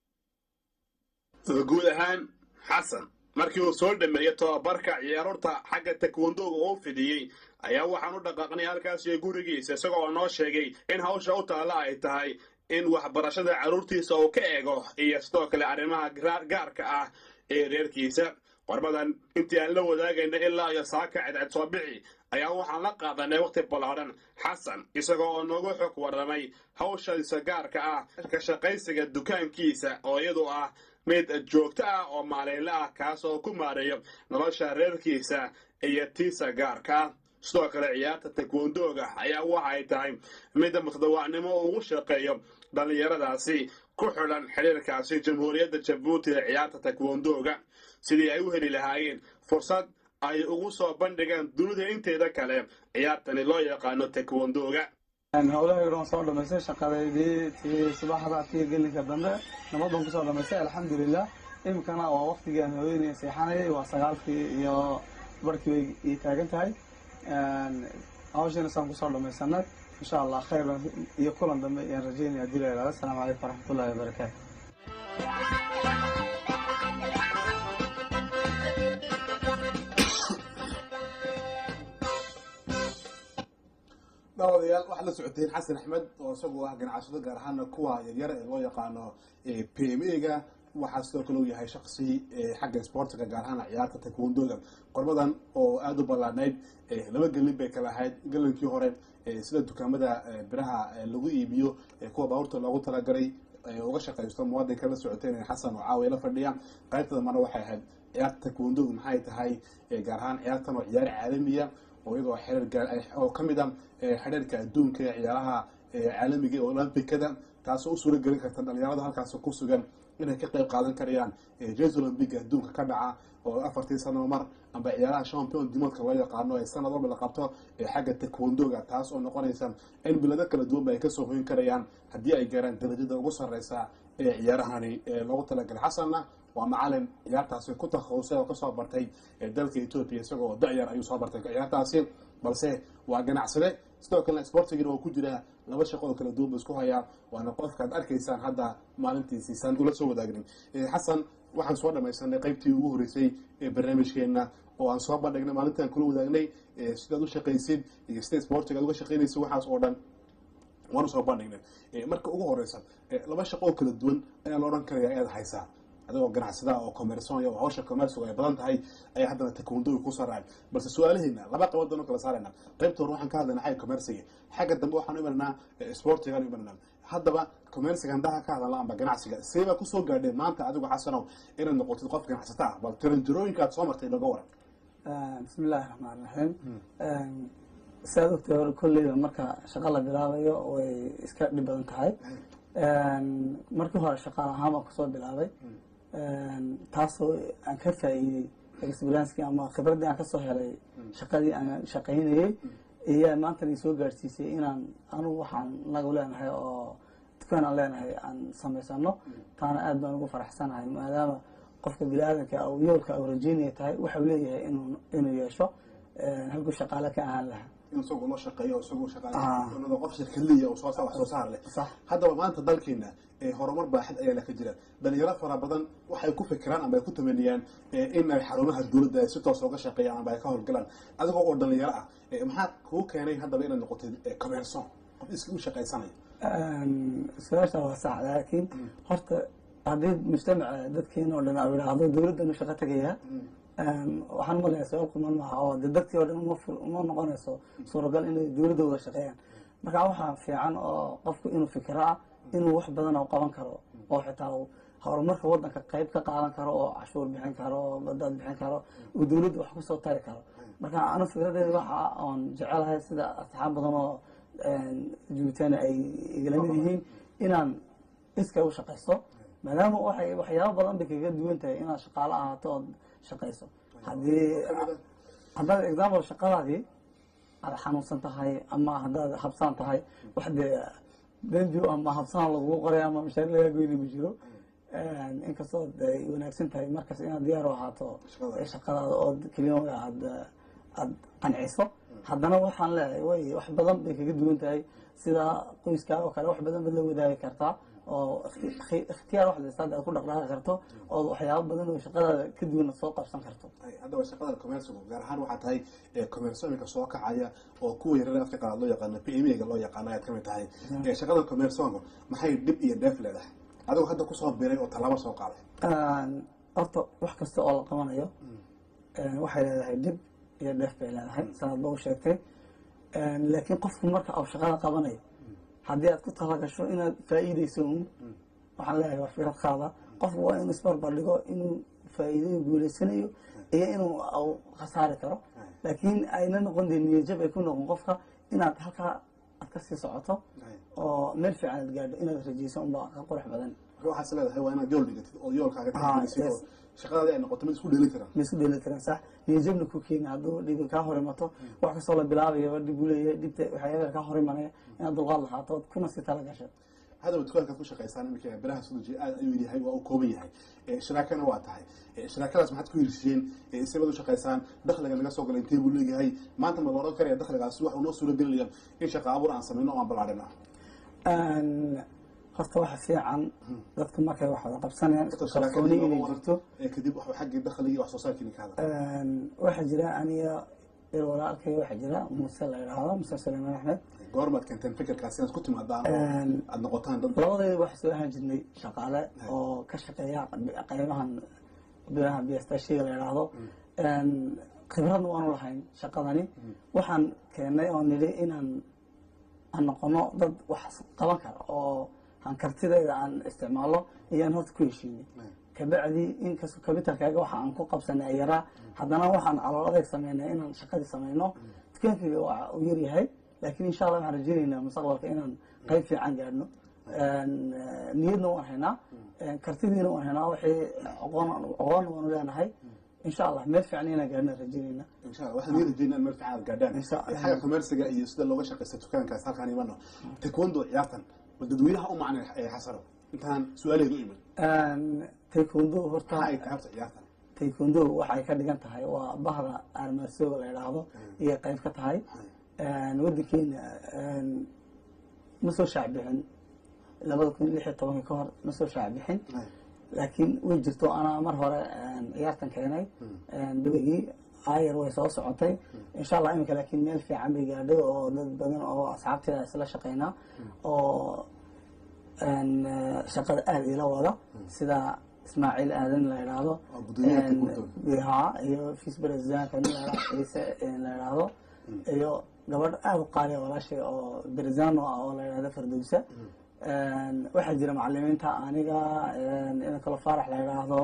guud ahaan xasan markii uu soo dhameeyey tobabarka ciyaarurta xagga takwondoga uu fidiyey ayaa waxaan u dhaqaaqnay halkaasiyo gurigiisa isagoo noo sheegay in hawsha u taalla ay tahay in waxbarashada carruurtiisa uu ka eego iyo sidoo kale arrimaha gaarka ah ee reerkiisa qormadan intii aan la wadaagayna ilaa iyo saaka cadcad soo bixi ayaa waxaan la qaadanay wakhti ballaadhan xasan isagoo oo noogu xog warramay hawshiisa gaarka ah ka shaqaysiga dukaankiisa oo iyadu ah mid joogto ah oo maalinle ah kaas oo ku maareeyo nolosha reerkiisa iyo tiisa gaarka ah sidoo kale ciyaarta takwondooga ayaa waxay tahay mid mutadawacnimo ugu shaqeeyo dhallinyaradaasi ku xidhan xidhiirkaasi jamhuuriyadda jabuuti ee ciyaarta takwondooga sidii ay u heli lahaayeen fursad ay ugu soo bandhigaan dunida inteeda kale ciyaartani loo yaqaano takwondooga howlahayga waan soo dhamaystay shaqadeydii tii subaxda tii gelinka dambe nabad baan kusoo dhamaystay alxamdulilah iminkana waa waktigii aan haweeney seexanayay waa sagaalkii iyo barkii bay ii taagan tahay hawshiina saan kusoo dhamaysanay insha allah khayr iyo kulan dambe ayaan rajeynaya hadii la ihahdo asalaamu calaykum waraxmatullahi wabarakaatu daawadayaal waxaad la socoteen xasan axmed oo isagu ah ganacsado gaar ahaana kuwa yaryar ee loo yaqaano p m a ga waxaa sidoo kale uu yahay shaksi xagga sportiga gaar ahaan ciyaarta takwondoga qormadan oo aada u ballaadhnayd laba gelin bay kala ahayd gelinkii hore sida dukaamada biraha lagu iibiyo kuwa baabuurta loogu talagalay uga shaqaysto muwaadinka la socoteen xasan oo caawiya la fadhiya qaybtada mana waxay ahayd ciyaarta takwondoga maxay tahay gaar ahaan ciyaartan oo ciyaar caalamiya oo iyadoo xiriir oo ka mid a xidhiirka adduunka ee ciyaaraha caalamiga ee olombikada taasoo u suura gelin karta dhalinyarada halkaas ku sugan inay ka qayb qaadan karayaan jes olombiga adduunka ka dhaca oo afartii sano mar amba ciyaaraha champion dimoodka loo yaqaano ee sanad walba la qabto ee xagga takwondoga taas oo noqonaysa in bilado kala duwanba ay kasoo hoyin karayaan haddii ay gaaraan darajada ugu sareysa ee ciyaarahani loogu talagalay xasanna waa macalin ciyaartaasi ku takhasusay oo kasoo bartay dalka etoobiya isagoo da-yar ayuu soo bartay ciyaartaasi balse waa ganacsade sidoo kalena sportigina oo ku jira laba shaqo oo kala duwan ba isku hayaa waana qofkaad arkaysaan hadda maalintiisiisaan ula soo wadaagnin xasan waxaan soo dhamaysanay qaybtii ugu horreysay ee barnaamijkeena oo aan soo bandhignay maalintaan kula wadaagnay sidaad u shaqaysid iyo sida sportiga ad uga shaqaynaysid waxaas oo dhan waanu soo bandhignay marka ugu horeysa laba shaqo oo kala duwan ayaa la odhan karaya ayaad haysaa adigoo ganacsada oo commerson oo hawsha commerciga ay badan tahay ayaa haddana takwondoga ku saraac balse su-aalaheena laba qabood baan u kala saarayna qaybta hore waxaan ka hadlayna xagga commerciga xagga dambe waxaan u imananaa sportigaan u imananaa haddaba commerciga handaha ka hadalna amba ganacsiga seebaa kusoo gaadheen maanta adigu xasanow inaad noqotid qof ganacsata ah bal tiranjarooyinka aad soo martay laga waran bismi illaahi raxmaan raxiim siaad ogtay hore kolleyba marka shaqo la bilaabayo way iska dhib badan tahay markii hore shaqaal ahaan baan kusoo bilaabay taasoo aan ka faa'iidey experienskii ama khibraddii aan kasoo helay shaqadii aan shaqaynayey iyo maantana i soo gaadhsiisay inaan anugu waxaan nagu leenahay oo dukaan aan leenahay aan samaysano taana aad baan ugu faraxsanahay maadaama qofka bini-aadanka u yoolka u rajeynaya tahay waxau leeyahay inuu inuu yeesho halkuu shaqaale ka ahaan lahaa in isagu loo shaqeeyo isagu shaqaale Ah. inuu qof shirkadliya oo soo saar wax soo saar leh sax haddaba maanta dalkeena ee horumar baaxad ayaa ka jira dhalinyaro fara badan waxay ku fikiraan ama ay ku tamaniyaan eh, in ay xarumaha dowladda ay si toos uga shaqeeyaan ama ay ka howlgalaan adigoo oo dhalinyaro ah eh, maxaa kuu keenay haddaba inaad noqotay eh, commerson qof iska u shaqaysanaya su-aasha waa sax laakiin horta haddii mujtamaca dadkeena oo dhan au yidhaahdo dowladdan u shaqo tegaya waxaan umaleeyaa sabab kuman maaha oo de dadkii oo dhan uma fur- uma noqonayso suuragal inay dowladda wada shaqeeyaan marka waxaa fiican oo qofku inuu fikiro ah inuu wax badan oo qaban karo oo xitaa uu horumarka wadanka qayb ka qaadan karo oo cashuur bixin karo oo badaad bixin karo uu dowladda wax kusoo tari karo marka anu fikradeeda waxa oon jecelahay sida asxaab badan oo juutana ay igala mid yihiin inaan iska u shaqaysto maadaama waxay waxyaabo badan bay kaga duwan tahay inaad shaqaalo ahaato ood shaqayso haddii haddaad example shaqadaadii aad xanuunsan tahay ama haddaad habsaan tahay wax dee dembi ama habsaan lagugu qoray ama mashaar lagaa goyni ma jiro inkastoo ay wanaagsan tahay markas inaad diyaar u ahaato Shaqada. shaqadaada oo keliya aad aad qanciso haddana waxaan leeyahay way wax badan bay kaga duwan tahay sida qoyskaa oo kale wax badan baad la wadaagi kartaa oo ikhti- ikhtiyaar wax leysta aad ku dhaqdhaqaaqi karto oo waxyaabo badan oo shaqadaada ka duwan aad soo qabsan karto Ay, haddaba shaqada commercigu gaar ahaan waxaa tahay eh, commerce iminka soo kacaya oo kuwa yaryar afka qalaad loo yaqaano p m ga loo yaqaano ayaad kamid tahay Eh, shaqada commercega maxay dhib iyo dheef leedahay adigoo hadda kusoo biray oo tallaabo soo qaaday horta wax kasta oo la qabanayo waxay leedahay dhib iyo dheef bay leedahay sanaad ba u sheegtay laakiin qofku marka uu shaqada qabanayo haddii aad ku talagasho inaad faa'iideyso un waxaan leeyahay waa fikrad qaada qofku waa inuu isbarbar dhigo inuu faa'iidayo guuleysanayo iyo inuu uu khasaari karo laakiin ayna noqon dee niyajab ay ku noqon qofka inaad halkaa aad kasii socoto oo meel fiican aad gaadho inaad rajeyso unbaa ka qurux badan marka waxaas leedahay waa inaad yool dhigatid oo yoolkaaga Ah, tixgelisid yes. oo shaqadaadi ay noqoto mid isku dheeli tiran ma isku dheeli tiran sax niyajabna ku keeni hadduu dhibi kaa hor imato wax kastoo la bilaabayo dhib uu leeyahay dhibta waxyaabaa kaa hor imanaya inaad dulqaad lahaato ood kuna sii tala gasho haddaba dukaankaad ku shaqaysaan iminka biraha sudaji aad ayuu yahay waa u kooban yahay Eh, shiraakana waa tahay Eh, shiraakadaas maxaad ku hirisheen isabaad u shaqaysaan dakhliga naga soo gala intee buu leeyahay maanta ma la oran karaya dakhligaas waxa uu noo suuro gelinaya in shaqa abuur aan sameyno oo aan ballaadhina horta waxa fiican dadku markay wax wada qabsanayaan isku Horta kalsooni shiraakadii inay looga jirto waran, eh, kadib waxa xaggii dakhliga iyo wax soo saarkiina ka hadla waxaa jira aniga il walaalkay waxaa jira muuse la yidhaahdo muuse suleymaan axmed goormaad keenteen fikirkaas inaad ku timaadaan oo aad noqotaan dad labadayda waxaa soo ahaan jirnay shaqaale oo ka shaqeeya qaybahan biraha biyastaashiga la yidhaahdo khibradna waanu lahayn shaqadani waxaan keennay oo nidhi inaan aan noqono dad wax qaban kara oo aan kartidayda aan isticmaalo iyaan horta ku heshiinay kabacdi inkastoo kabitalkaaga waxa aan ku qabsanay ay yaraa haddana waxaan calool adeeg sameynay inaan shaqadii sameyno dukaankayga waa uu yaryahay laakiin insha allah waxaan rajeynaynaa mustaqbalka inaan qayb fiican gaadhno niyadna waan haynaa kartidiina waan haynaa waxay aqoon aqoonna waanu leenahay insha allah meel fiican inaan gaadhna rajeynaynaa insha allah waxaan nii rajeynaa in meel fiican aad gaadhaan Insha Allah. xagga commerciga iyo sida looga shaqaysta dukaankaas halkaan imano taekwondo ciyaartan bal dadweynaha u macnay ee xasano intaan su-aaleedu iman taekwondo horta maxaa ay tahay horta ciyaartan taekwondo waxay ka dhigan tahay waa bahda armaasooga la yidhaahdo iyo qayb ka tahay wadankeena ma soo shaacbixin labada kun lix iyo tobankii ka hor ma soo shaacbixin laakiin way jirto anaa mar hore ciyaartan keenay dhawegii ayar way soo socotay insha allah iminka laakiin meel fiican bay gaadhay oo dad badan oo asxaabteeda isla shaqeynaa oo shaqada aada ila wada sida ismaaciil aadan la yidhaahdo Waa guddoomiyaha Taekwondo. ha iyo vice presidentka nin la yidhaahdo ciise la yidhaahdo iyo gabadh aada u qaaliya walaashay oo berzano ah oo la yidhahdo fardowsa waxaa jira macalimiinta aniga ina kalo faarax la yidhaahdo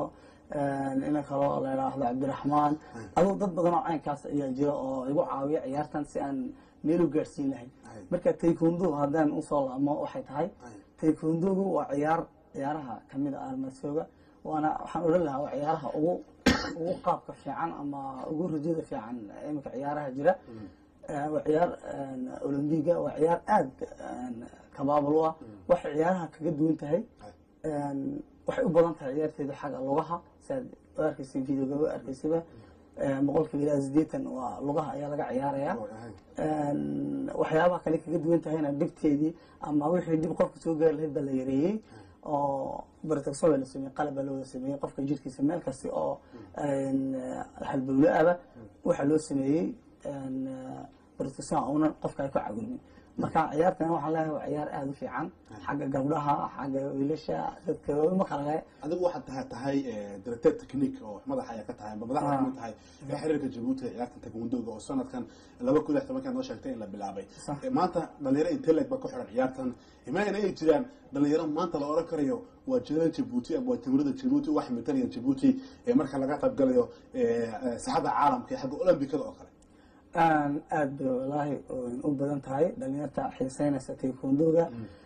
ina kaloo la idhaahdo cabdiraxmaan aduu dad badan oo caynkaas ayaa jira oo igu caawiya ciyaartan si aan meel u gaadhsiin lahayn Ay. marka taekwondo haddaan usoo laabmo waxay tahay Ay. taekwondogu waa ciyaar ciyaaraha kamid ah armasooga waana waxaan odhan lahaa waa ciyaaraha ugu ugu qaabka fiican ama ugu rajada fiican iminka ciyaaraha jira Eh, waa ciyaar eh, olombiga waa ciyaar aada kabaabal u ah waxay ciyaaraha kaga duwan tahay Ay. waxay u badan tahay ciyaarteedu xagga lugaha siaad u arkeysa videoga u arkeysaba boqolkiiba ilaa sideetan waa lugaha ayaa laga ciyaaraya Ay. waxyaabaha kale kaga duwan tahayna dhibteedii ama wixii dhib qofka soo gaari lahayd baa la yareeyey oo bartagso baa la sameeyey qalab baa looda sameeyey qofka jirkiisa meel kasta oo halbowle aba waxaa loo sameeyey bartagso uunan qofka ay ku cawilmin marka ciyaartan waxaan leeyahay waa ciyaar aada u fiican xagga gabdhaha xagga wiilasha dadka ma kala le adigu waxaad tahay tahay director technique oo madaxa ayaa ka tahay madaxda Ah. kamid tahay ee xiriirka jabuuti ee ciyaarta taekwondo-ga oo sanadkan laba kun iyo lix tobankan noo sheegtay in la bilaabay Sax. Eh, maanta dhalinyaro intee leeg ba ku xiran ciyaartan imaana ay jiraan dhalinyaro maanta la oran karayo waa jilada jabuuti ama waa jamhuuriyadda jabuuti wax matalaya jabuuti ee marka laga qaybgalayo eh, eh, saxada caalamka ee xagga olombikada oo kale aada bay walaahi u badan tahay dhalinyarta xiiseynaysa taekwondoga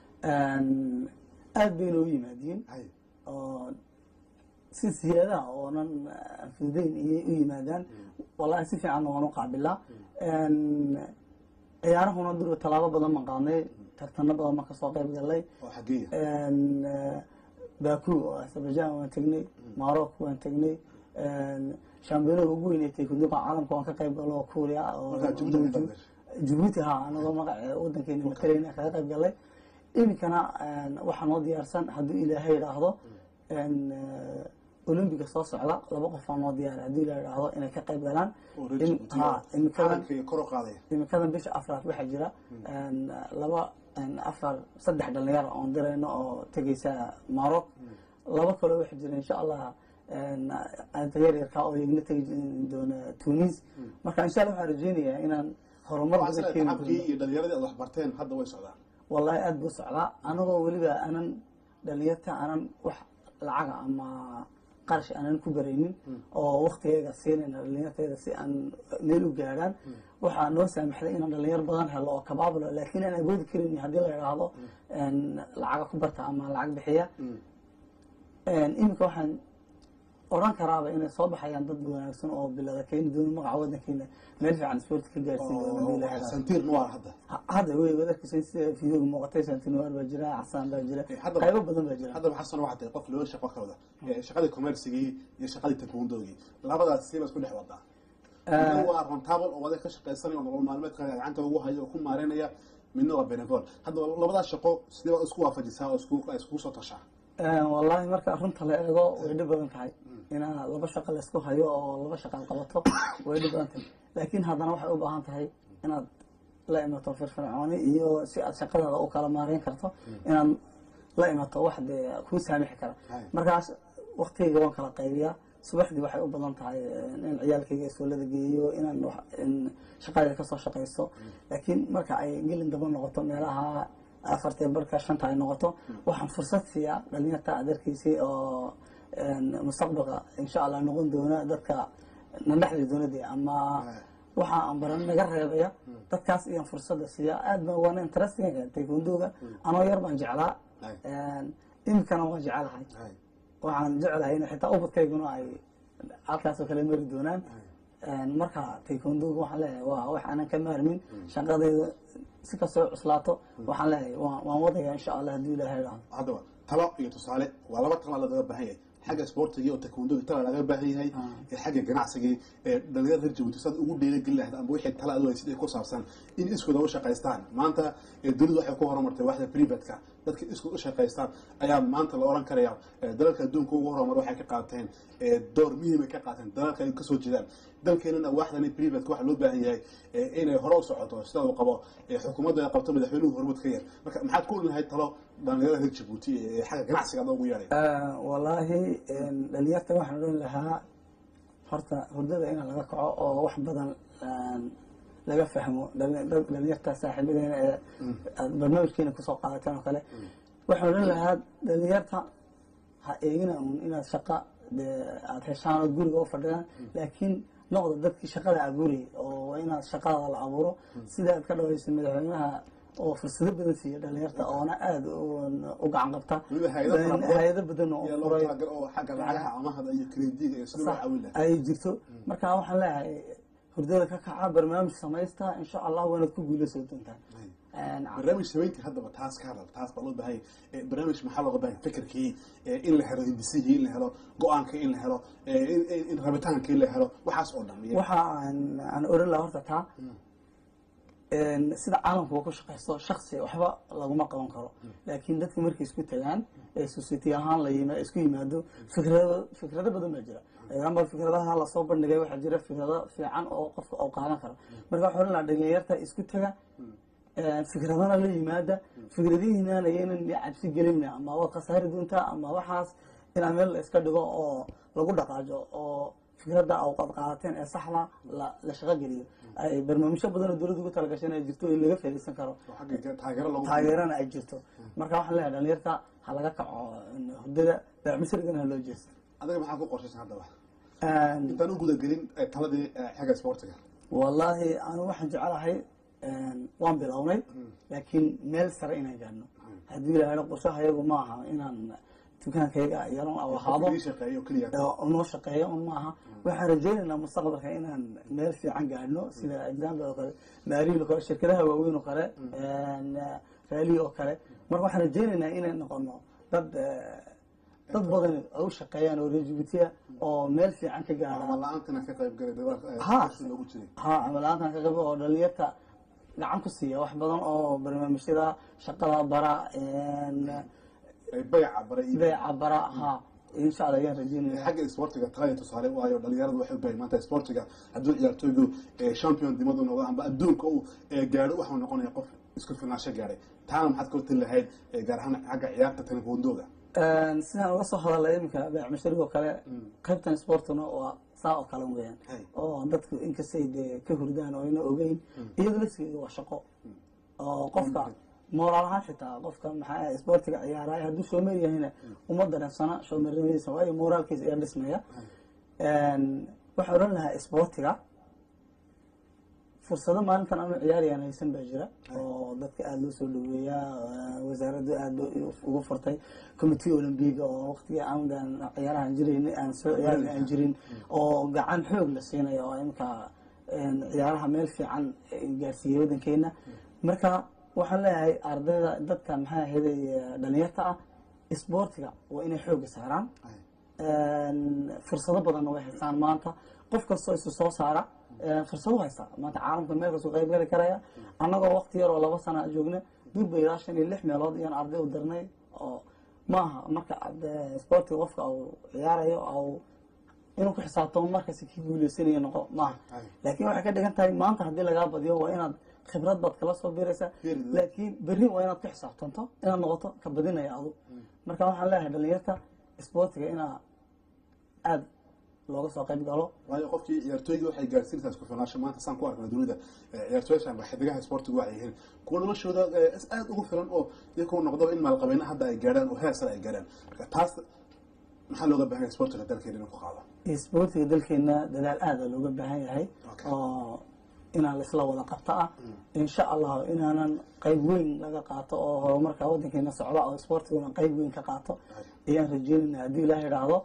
aada bayna u yimaadiin hay oo si siyaadaha oonan fududeyn iyay u yimaadaan wallahi si fiicanna waan u qaabilaa ciyaarahuna durba tallaabo badan baan qaadnay tartano badan baan kasoo qayb galnay oo xageeya baku oo azerbaijan waan tegnay morocco waan tegnay shambiyonada ugu weyn ee taekwondoga caalamka waan ka qayb galo oo kuuriya oo markaa jabuuti ka qaybgashay jabuuti ha anagoo magaca wadankeena matalayna kaga qayb galay iminkana waxaa noo diyaarsan hadduu ilaahay idhaahdo olombiga soo socda laba qofaa noo diyaara hadduu ilahay idhaahdo inay ka qayb galaan oo reer In- jabuuti ha, oo imikadan caalamka iyo kor u qaadaya imikadan bisha afraad waxaa jira laba afar saddex dhalinyaro oon dirayno oo tegeysa maroc laba kaloo waxaa jira insha allah anta yar yarkaa oo iyagna tegi doona tunis marka insha allah waxaan rajeynayaa inaan horumar waxaa badan sida keeni tacabkii doono iyo dhalinyaradii aad wax barteen hadda way socdaan wallahi aada buu socdaa anagoo weliba aanan dhalinyarta aanan wax lacaga ama qarash aanan ku baraynin oo waktigeega siinayna dhalinyarteeda si aan meel u gaadhaan waxaa noo saamaxday inaan dhalinyar badan helo oo kabaabulo laakiin aan awoodi karin haddii la idhaahdo lacaga ku barta ama lacag bixiya iminka waxaan odhan karaaba inay soo baxayaan dad wanaagsan oo bilada keeni doona magaca wadankeena meel fiican sport ka gaarsiin doona haddii la idhaahdo santiir noir hadda hadda wey wadarkiisa sida fiidooga muuqatay santinuar baa jira xasaan baa jira Eh, hadda- qaybo badan baa jira haddaba xasan waxaa tahay qof loo shaqo ka wada Eh, shaqadii commercigii iyo shaqadii takwondogii labadaas siiba isku dhex wadaa midna waa rentable oo wada ka shaqaysanaya oo nolol maalmeedka gacanta ugu hayo oo ku maareynaya midna waa benevol haddaba labadaas shaqo sidee baad isku waafajisaa oo isku iskugu soo tashaa wallahi marka runta la eego way dhib badan tahay inaa laba shaqo laysku hayo oo laba shaqo aad qabato way dhib badan tahay laakiin haddana waxay u baahan tahay inaad la imato firfircooni iyo si aad shaqadaada u kala maareyn karto inaad la imato wax dee kuu saamixi kara Hay. markaas waktigayga waan kala qaybiyaa subaxdii waxay u badan tahay in ciyaalkayga iskoolada geeyo inaan wax- in shaqadayda kasoo shaqaysto laakiin marka ay gelin daba noqoto meelaha afartee barka shanta ay noqoto waxaan fursad siiyaa dhalinyarta aad arkaysay oo mustaqbalka insha allah noqon doona dadka na dhexli doonadii ama waxa aan baran naga reebaya dadkaas iyaan fursada siiya aad baan waana interestinga taekwondoga anoo yar baan jeclaa Hay. iminkana waan jecelahay Hay. waxaan jeclahay in xitaa ubadkayguna ay halkaasoo kale mari doonaan marka taekwondoga waxaan leeyahay waa wax aanan ka maarmin shaqadayda si kastoo cuslaato waxaan leeyahay waan waan wadaya insha allah haddii ilaahay idhaahdo haddaba talo iyo tusaale waa laba tala lagaga baahan yahay xagga sportigii oo takwondogii tala laga baahan yahay ee xagga ganacsigii ee dhalinyarada reer jabuuti saad ugu dheeragelin lahayd amba wixii tala adu haysid ee ku saabsan in iskooda u shaqaystaan maanta ee dunidu waxay ku horumartay waxda privatka dadka iskood u shaqaystaan ayaa maanta la oran karaya ee dalalka adduunka ugu horumar waxay ka qaateen ee door muhiim ay ka qaateen dalalka ay kasoo jeedaan dalkeenana waaxdani privatka waxa loo baahan yahay ee inay hore u socoto sida uu qabo ee xukuumadda ay qabto madaxweynuhu horumad ka yar marka maxaad ku odhan lahayd talo dhalinyarada reer jabuuti ee xagga ganacsiga adoo ugu yeedhay wallaahi dhalinyarta waxaan odhan lahaa horta hurdada in laga kaco oo wax badan laga fahmo dhali- dad- dhalinyarta saaxiibadeena ee aad barnaamijkeena kusoo qaadateen oo kale waxaan odhan lahaa dhalinyarta ha eegina un inaad shaqa dee aada heshaan oo guriga u fadhidaan laakiin noqda dadkii shaqada abuurayay oo waa inaad shaqada la abuuro sida aad ka dhawaysa madaxweynaha oo fursado badan siiya dhalinyarta oona aada u gacan qabta weliba hay-ado fara badan hay-ado badan oo ayaa loo furay talagal oo xagga lacagaha amahda iyo krediga iyo sida loo caawin lahaa ay jirto marka waxaan leeyahay hurdada ka kaca barnaamij samaysta insha allah waanaad ku guuleysan doontaan barnaamij samayntii haddaba taas ka hadal taas baa loo baahay barnaamij maxaa looga baahay fikirkii in la helo hindisihii in la helo go-aankii in la helo in- in- in rabitaankii la helo waxaas oo dhan iyo- waxa aan aan oran lahaa horta taa sida caalamkuwa ku shaqaysto shaksi waxba laguma qaban karo laakiin dadka markay isku tagaan ee society ahaan la yima isku yimaado fikrado fikrado badan baa jira example fikradaha lasoo bandhigay waxaa jira fikrado fiican oo qofka oo qaadan karo marka waxaa oran lahaa dhalinyarta isku taga fikradana la yimaada fikradihiinaan ayaynan cabsi gelina ama waad khasaari doontaa ama waxaas inaa meel la iska dhigo oo lagu dhaqaajo oo fikradda awqad qaadateen ee saxda la la shaqo geliyo ay barnaamijyo badan oo dowladda ugu talagashay inay jirto in laga faa'iidaysan karo oo xagga taageero lagu taageerana ay jirto marka waxaan leeyahay dhalinyarta ha laga kaco hurdada baaxmisirigana ha loo jeesto adiga maxaa ku qorshaysan haddaba intaan u gudagelin eh, taladii eh, xagga sportiga wallaahi anu waxaan jecelahay waan bilownay laakiin meel sare inaan gaadhno haddii la helo qorshaha iyagu ma aha inaan dukaankayga yaron aw ahaado ii shaqeeyo keliya oo noo shaqeeya un maaha waxaan rajaynaynaa mustaqbalka inaan meel fiican gaadhno sida example oo kale maariil oo kale shirkadaha waaweyn oo kale raali oo kale marka waxaan rajaynaynaa inay noqono dad eh, dad badan oo u shaqeeyaan oo reer Djibouti oo meel fiican ka gaadha ama la-aantana ka qayb galay dagaalka eh, Ha. qorshe loogu jiray ha camalaantan ka qabo oo dhalinyarta gacan ku siiya wax badan oo barnaamijyada shaqada bara Eh, bayaca baray iyo beeca bara ha insha allah ayaan rajeynaya xagga sportiga tagaya tusaale waayo dhalinyaradu waxay u baahan maanta sportiga hadduu ciyaartooygu eh, champion dimadu noqdo amba adduunka uu eh, gaadho waxuu noqonaya qof isku filnaansho gaadhay taana maxaad ka hortali lahayd eh, gaar ahaan xagga ciyaarta telefoondooga sidaan uga soo hadalay iminka beec masharigoo kale qaybtan sportuna waa saa oo kale weeyaan Hay. oo dadku inkastay dee ka hurdaan oo ayna ogeyn iyada laftigeeda waa shaqo oo qofka moraal ahaan xitaa qofka maxaa sportiga ciyaaraya hadduu shoomer yahayna uma dareensana shoomernimadisa waayo moraalkiisa ayaa dhismaya waxaa odhan lahaa sportiga fursado maalintan ama ciyaarayaan haysan baa jira oo dadka aada loo soo dhaweeyaa wasaaraddu aada ugu furtay committee olympiga oo waqtigii aandan ciyaarahan jirayn aan soo ciyaarin aan jirin oo gacan xoog la siinayo oo imika ciyaaraha meel fiican gaarsiiyey waddankeena marka waxaan leeyahay ardayda dadka maxaa ahaday dhalinyarta ah sportiga waa inay xooga saaraan fursado badanna way haystaan maanta qof kastoo isu soo saara fursado haystaa maanta caalamka meel kasuu qayb gali karaya annagoo waqti yar oo laba sana joogna durba ilaa shan iyo lix meelood iyaan arday u dirnay oo maaha marka sportiga qofka uu ciyaarayo au inuu ku xisaabtamo markasi kii guuleysanayo noqo maaha laakiin waxay ka dhigan tahay maanta haddii lagaa badiyo waa inaad khibrad baad kala soo biraysaa laakiin berri waa inaad ku xisaabtanto inaad noqoto ka badinaya adu marka waxaan leeyahay dhalinyarta sportiga inaa aada looga soo qayb galo waayo qofkii ciyaartooygii waxay gaarsiinaysaa isku filnaansho maanta saan ku arkna dunida ciyaartooyasha amba xidigaha sportiga waxay yihiin kuwa noloshooda aada ugu filan oo iyakoo noqdaba in maalqabeena hadda ay gaadhaan oo heer sare ay gaadhaan marka taas maxaa looga baahan yahay sportiga dalkeena inuu ku qaado sportiga dalkeena dadaal aada looga baahan yahay Okay. oo inaan laisla wada qabto ah insha allah inaanan qayb weyn laga qaato oo horumarka wadankeena socda oo sportiguna qayb weyn ka qaato ayaan rajeynayna haddii ilaah idhaahdo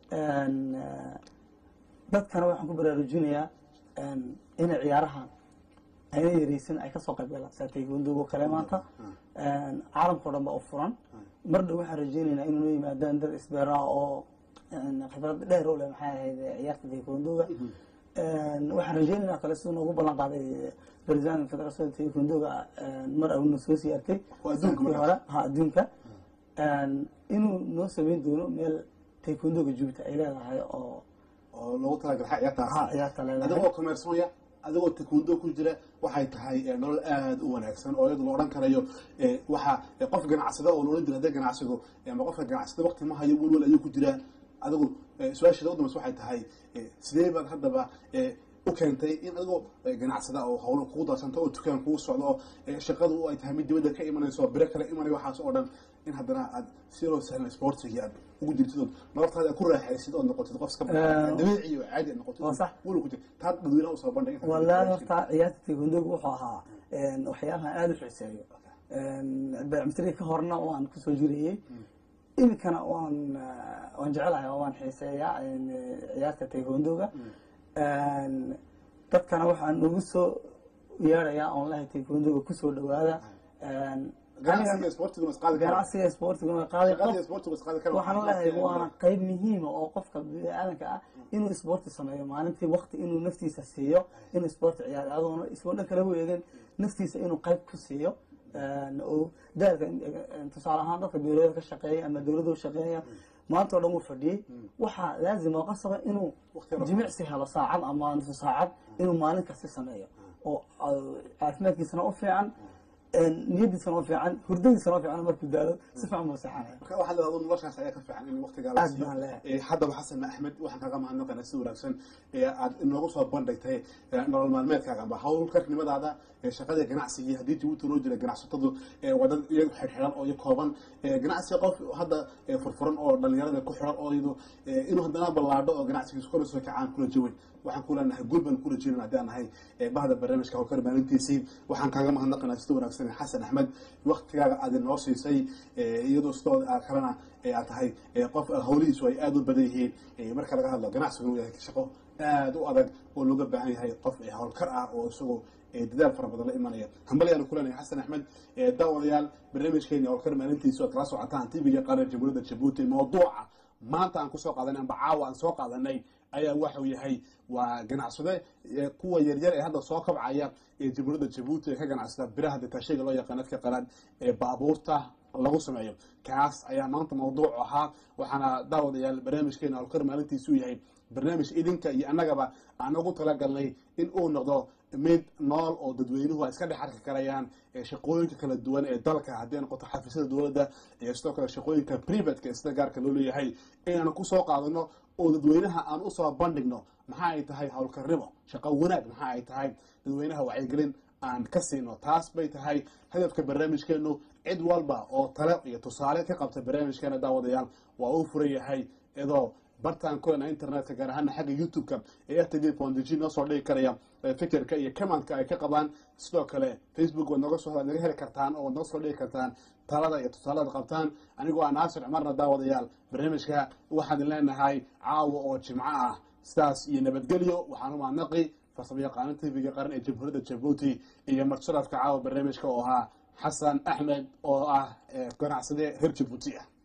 dadkana waxaan ku baraarujinayaa inay ciyaarahan ayna yareysan ay kasoo qayb galaan saa taekwondo kale maanta caalamkao dhan ba u furan mar dhow waxaan rajeynaynaa inuu yimaadaan dad isbeera oo khibrad dheer u leh maxay ahayd ciyaarta taekwondoga waxaan rajeynaynaa kale siduu noogu ballan qaaday president federation taekwondoga mar awna soo sii arkay Waa adduunka sanadkii markaas. hore ha adduunka inuu noo sameyn doono meel taekwondoga jubta ay leedahay oo oo loogu talagalay ha ciyaartaas ha ciyaarta leedahay adigoo commersoya adigoo taekwondo ku jira waxay tahay eh, nolol aada u wanaagsan oo iyadu la odhan karayo eh, waxa eh, qof ganacsada oo la odhan jira hadee ganacsigu eh, ama qofka ganacsada waqti ma hayo welwel ayuu ku jiraa adigu eh, su-aasheeda u dambaysa waxay tahay eh, sidee baad haddaba eh, u keentay in adigoo eh, ganacsada oo hawlo kugu darsanta oo dukaan kugu socdo oo eh, shaqadu ay tahay mid dibadda ka imanayso oo biro kale imanay waxaas oo dhan in haddana aad si loo sahlan sportigi aad ugu jirtid ood nololtaada aad ku raaxaysid ood noqotid qof iska Eh, dabiici iyo caadi aad noqotid waa sax. weli ku jirta taa dadweynaha usoo bandhig wallaahi horta ciyaarta taekwondoga wuxuu ahaa een, waxyaabaha aada u xiiseeyo beecmistri ka horna waan kusoo jirayey iminkana waan eh, waan jecelahay oo waan xiiseeyaa een, ciyaarta taekwondoga dadkana waxaan ugu soo yeerayaa oon lahay taekwondoga kusoo dhawaada Een, ganacsiga aniga sportiga is qaadi kara ganacsiga sportiga way qaaday qof shaqadii sportiga is qaadi kara waxaan leeyahay waana qayb muhiima oo qofka biniaadanka ah inuu isboorti sameeyo maalintii wakti inuu naftiisa siiyo inuu isboorti ciyaaro adoona isoo dhan kala weegan naftiisa inuu qayb ku siiyo Een, oo daalka een, tusaale ahaan dadka dowlada ka shaqeeya ama dowladu shaqeeya maanta oo dhan wuu fadhiyey waxaa laazim oo qasaba inuu Waqti yar oo jimicsi helo saacad ama nusu saacad inuu maalin kasta sameeyo oo uh, caafimaadkiisana u fiican een, niyadiisana u fiican hurdadiisana u fiican markuu daalo si fiican buu seexanaya marka waxaa leedahay noloshaas ayaa ka fiican in waqtigaa la Aad siiyo baan leeyahay. Eh, haddaba xasan axmed waxaan kaga mahadnaqaynaa si wanaagsan ee aad inoogu soo bandhigtay eh, nolol maalmeedkaaga amba hawlkarnimadaada ee shaqadii ganacsigii haddii jabuuti loo jira ganacsatadu ee waa dad iyagu xidhxidhan oo iyo kooban Eh, ganacsiga qof hadda eh, furfuran oo dhalinyarada ku xiran oo iyadu eh, inuu haddana ballaadho oo ganacsigiisu kala soo kacaan kula jawayn waxaan ku leenahay guul baan kula jeedin haddii aan nahay eh, bahda barnaamijka hawlkar maalintiisii waxaan kaaga mahadnaqaynaa sida wanaagsan xasan axmed waqtigaaga aad inoo siisay eh, iyadoo sidoo aad kalena eh, aad tahay eh, qof hawlihiisu ay aada u badan yihiin eh, marka laga hadlo ganacsigu inuu yahay shaqo aada u adag oo looga baahan yahay qof eh, hawlkar ah oo isagoo eh, dadaal fara badan la imanaya hambalyaanu ku leenahay xasan axmed eh, daawadayaal barnaamijkeeni hawlkar maalintiisu aad kala socotaan tv-ga qaran jamhuuriyadda jabuuti mawduuca maanta aan kusoo qaadanay amba caawa aan soo qaadanay ayaa waxau yahay waa ganacsade eh, kuwa yaryar ee hadda soo kabcaya ee jamhuuriyadda jabuuti ee ka ganacsada biraha detaashayga loo yaqaan dadka qalaad ee baabuurta lagu sameeyo kaas ayaa maanta mawduuc ahaa waxaana daawadayaal barnaamijkeena hawlkar maalintiisu yahay barnaamij idinka iyo annagaba aan ugu talagalnay in uu noqdo mid nool oo dadweynuhu ay iska dhex arki karayaan ee shaqooyinka kala duwan ee dalka haddii ay noqoto xafiisyada dowladda iyo sidoo kale shaqooyinka privateka ee sida gaarka loo leeyahay inaan ku soo qaadano oo dadweynaha aan usoo bandhigno maxaa ay tahay howlkarnimo shaqo wanaag maxaa ay tahay dadweynaha wacyigelin aan ka siino taas bay tahay hadafka barnaamijkeenu cid walba oo tale iyo tusaale ka qabta barnaamijkeena daawadayaal waa uu furan yahay iyadoo bartaan kulena internetka gaar ahaana xagga youtube-ka ee rtv pondg noo soo dhigi karaya ee fikirka iyo commandka ay ka qabaan sidoo kale facebook waad noga soo waad naga heli kartaan oo waad noga soo dhigi kartaan talada iyo tusaalada qabtaan anigoo ah naasir cumarna daawadayaal barnaamijka waxaan idin leenahay caawa oo jimco ah sidaas iyo nabadgelyo waxaan u mahadnaqi farsamo yaqaano tv-ga qaran ee jamhuuriyadda jabuuti iyo marsharafka caawa barnaamijka oo ahaa xasan axmed oo ah eh, ganacsade reer jabuuti ah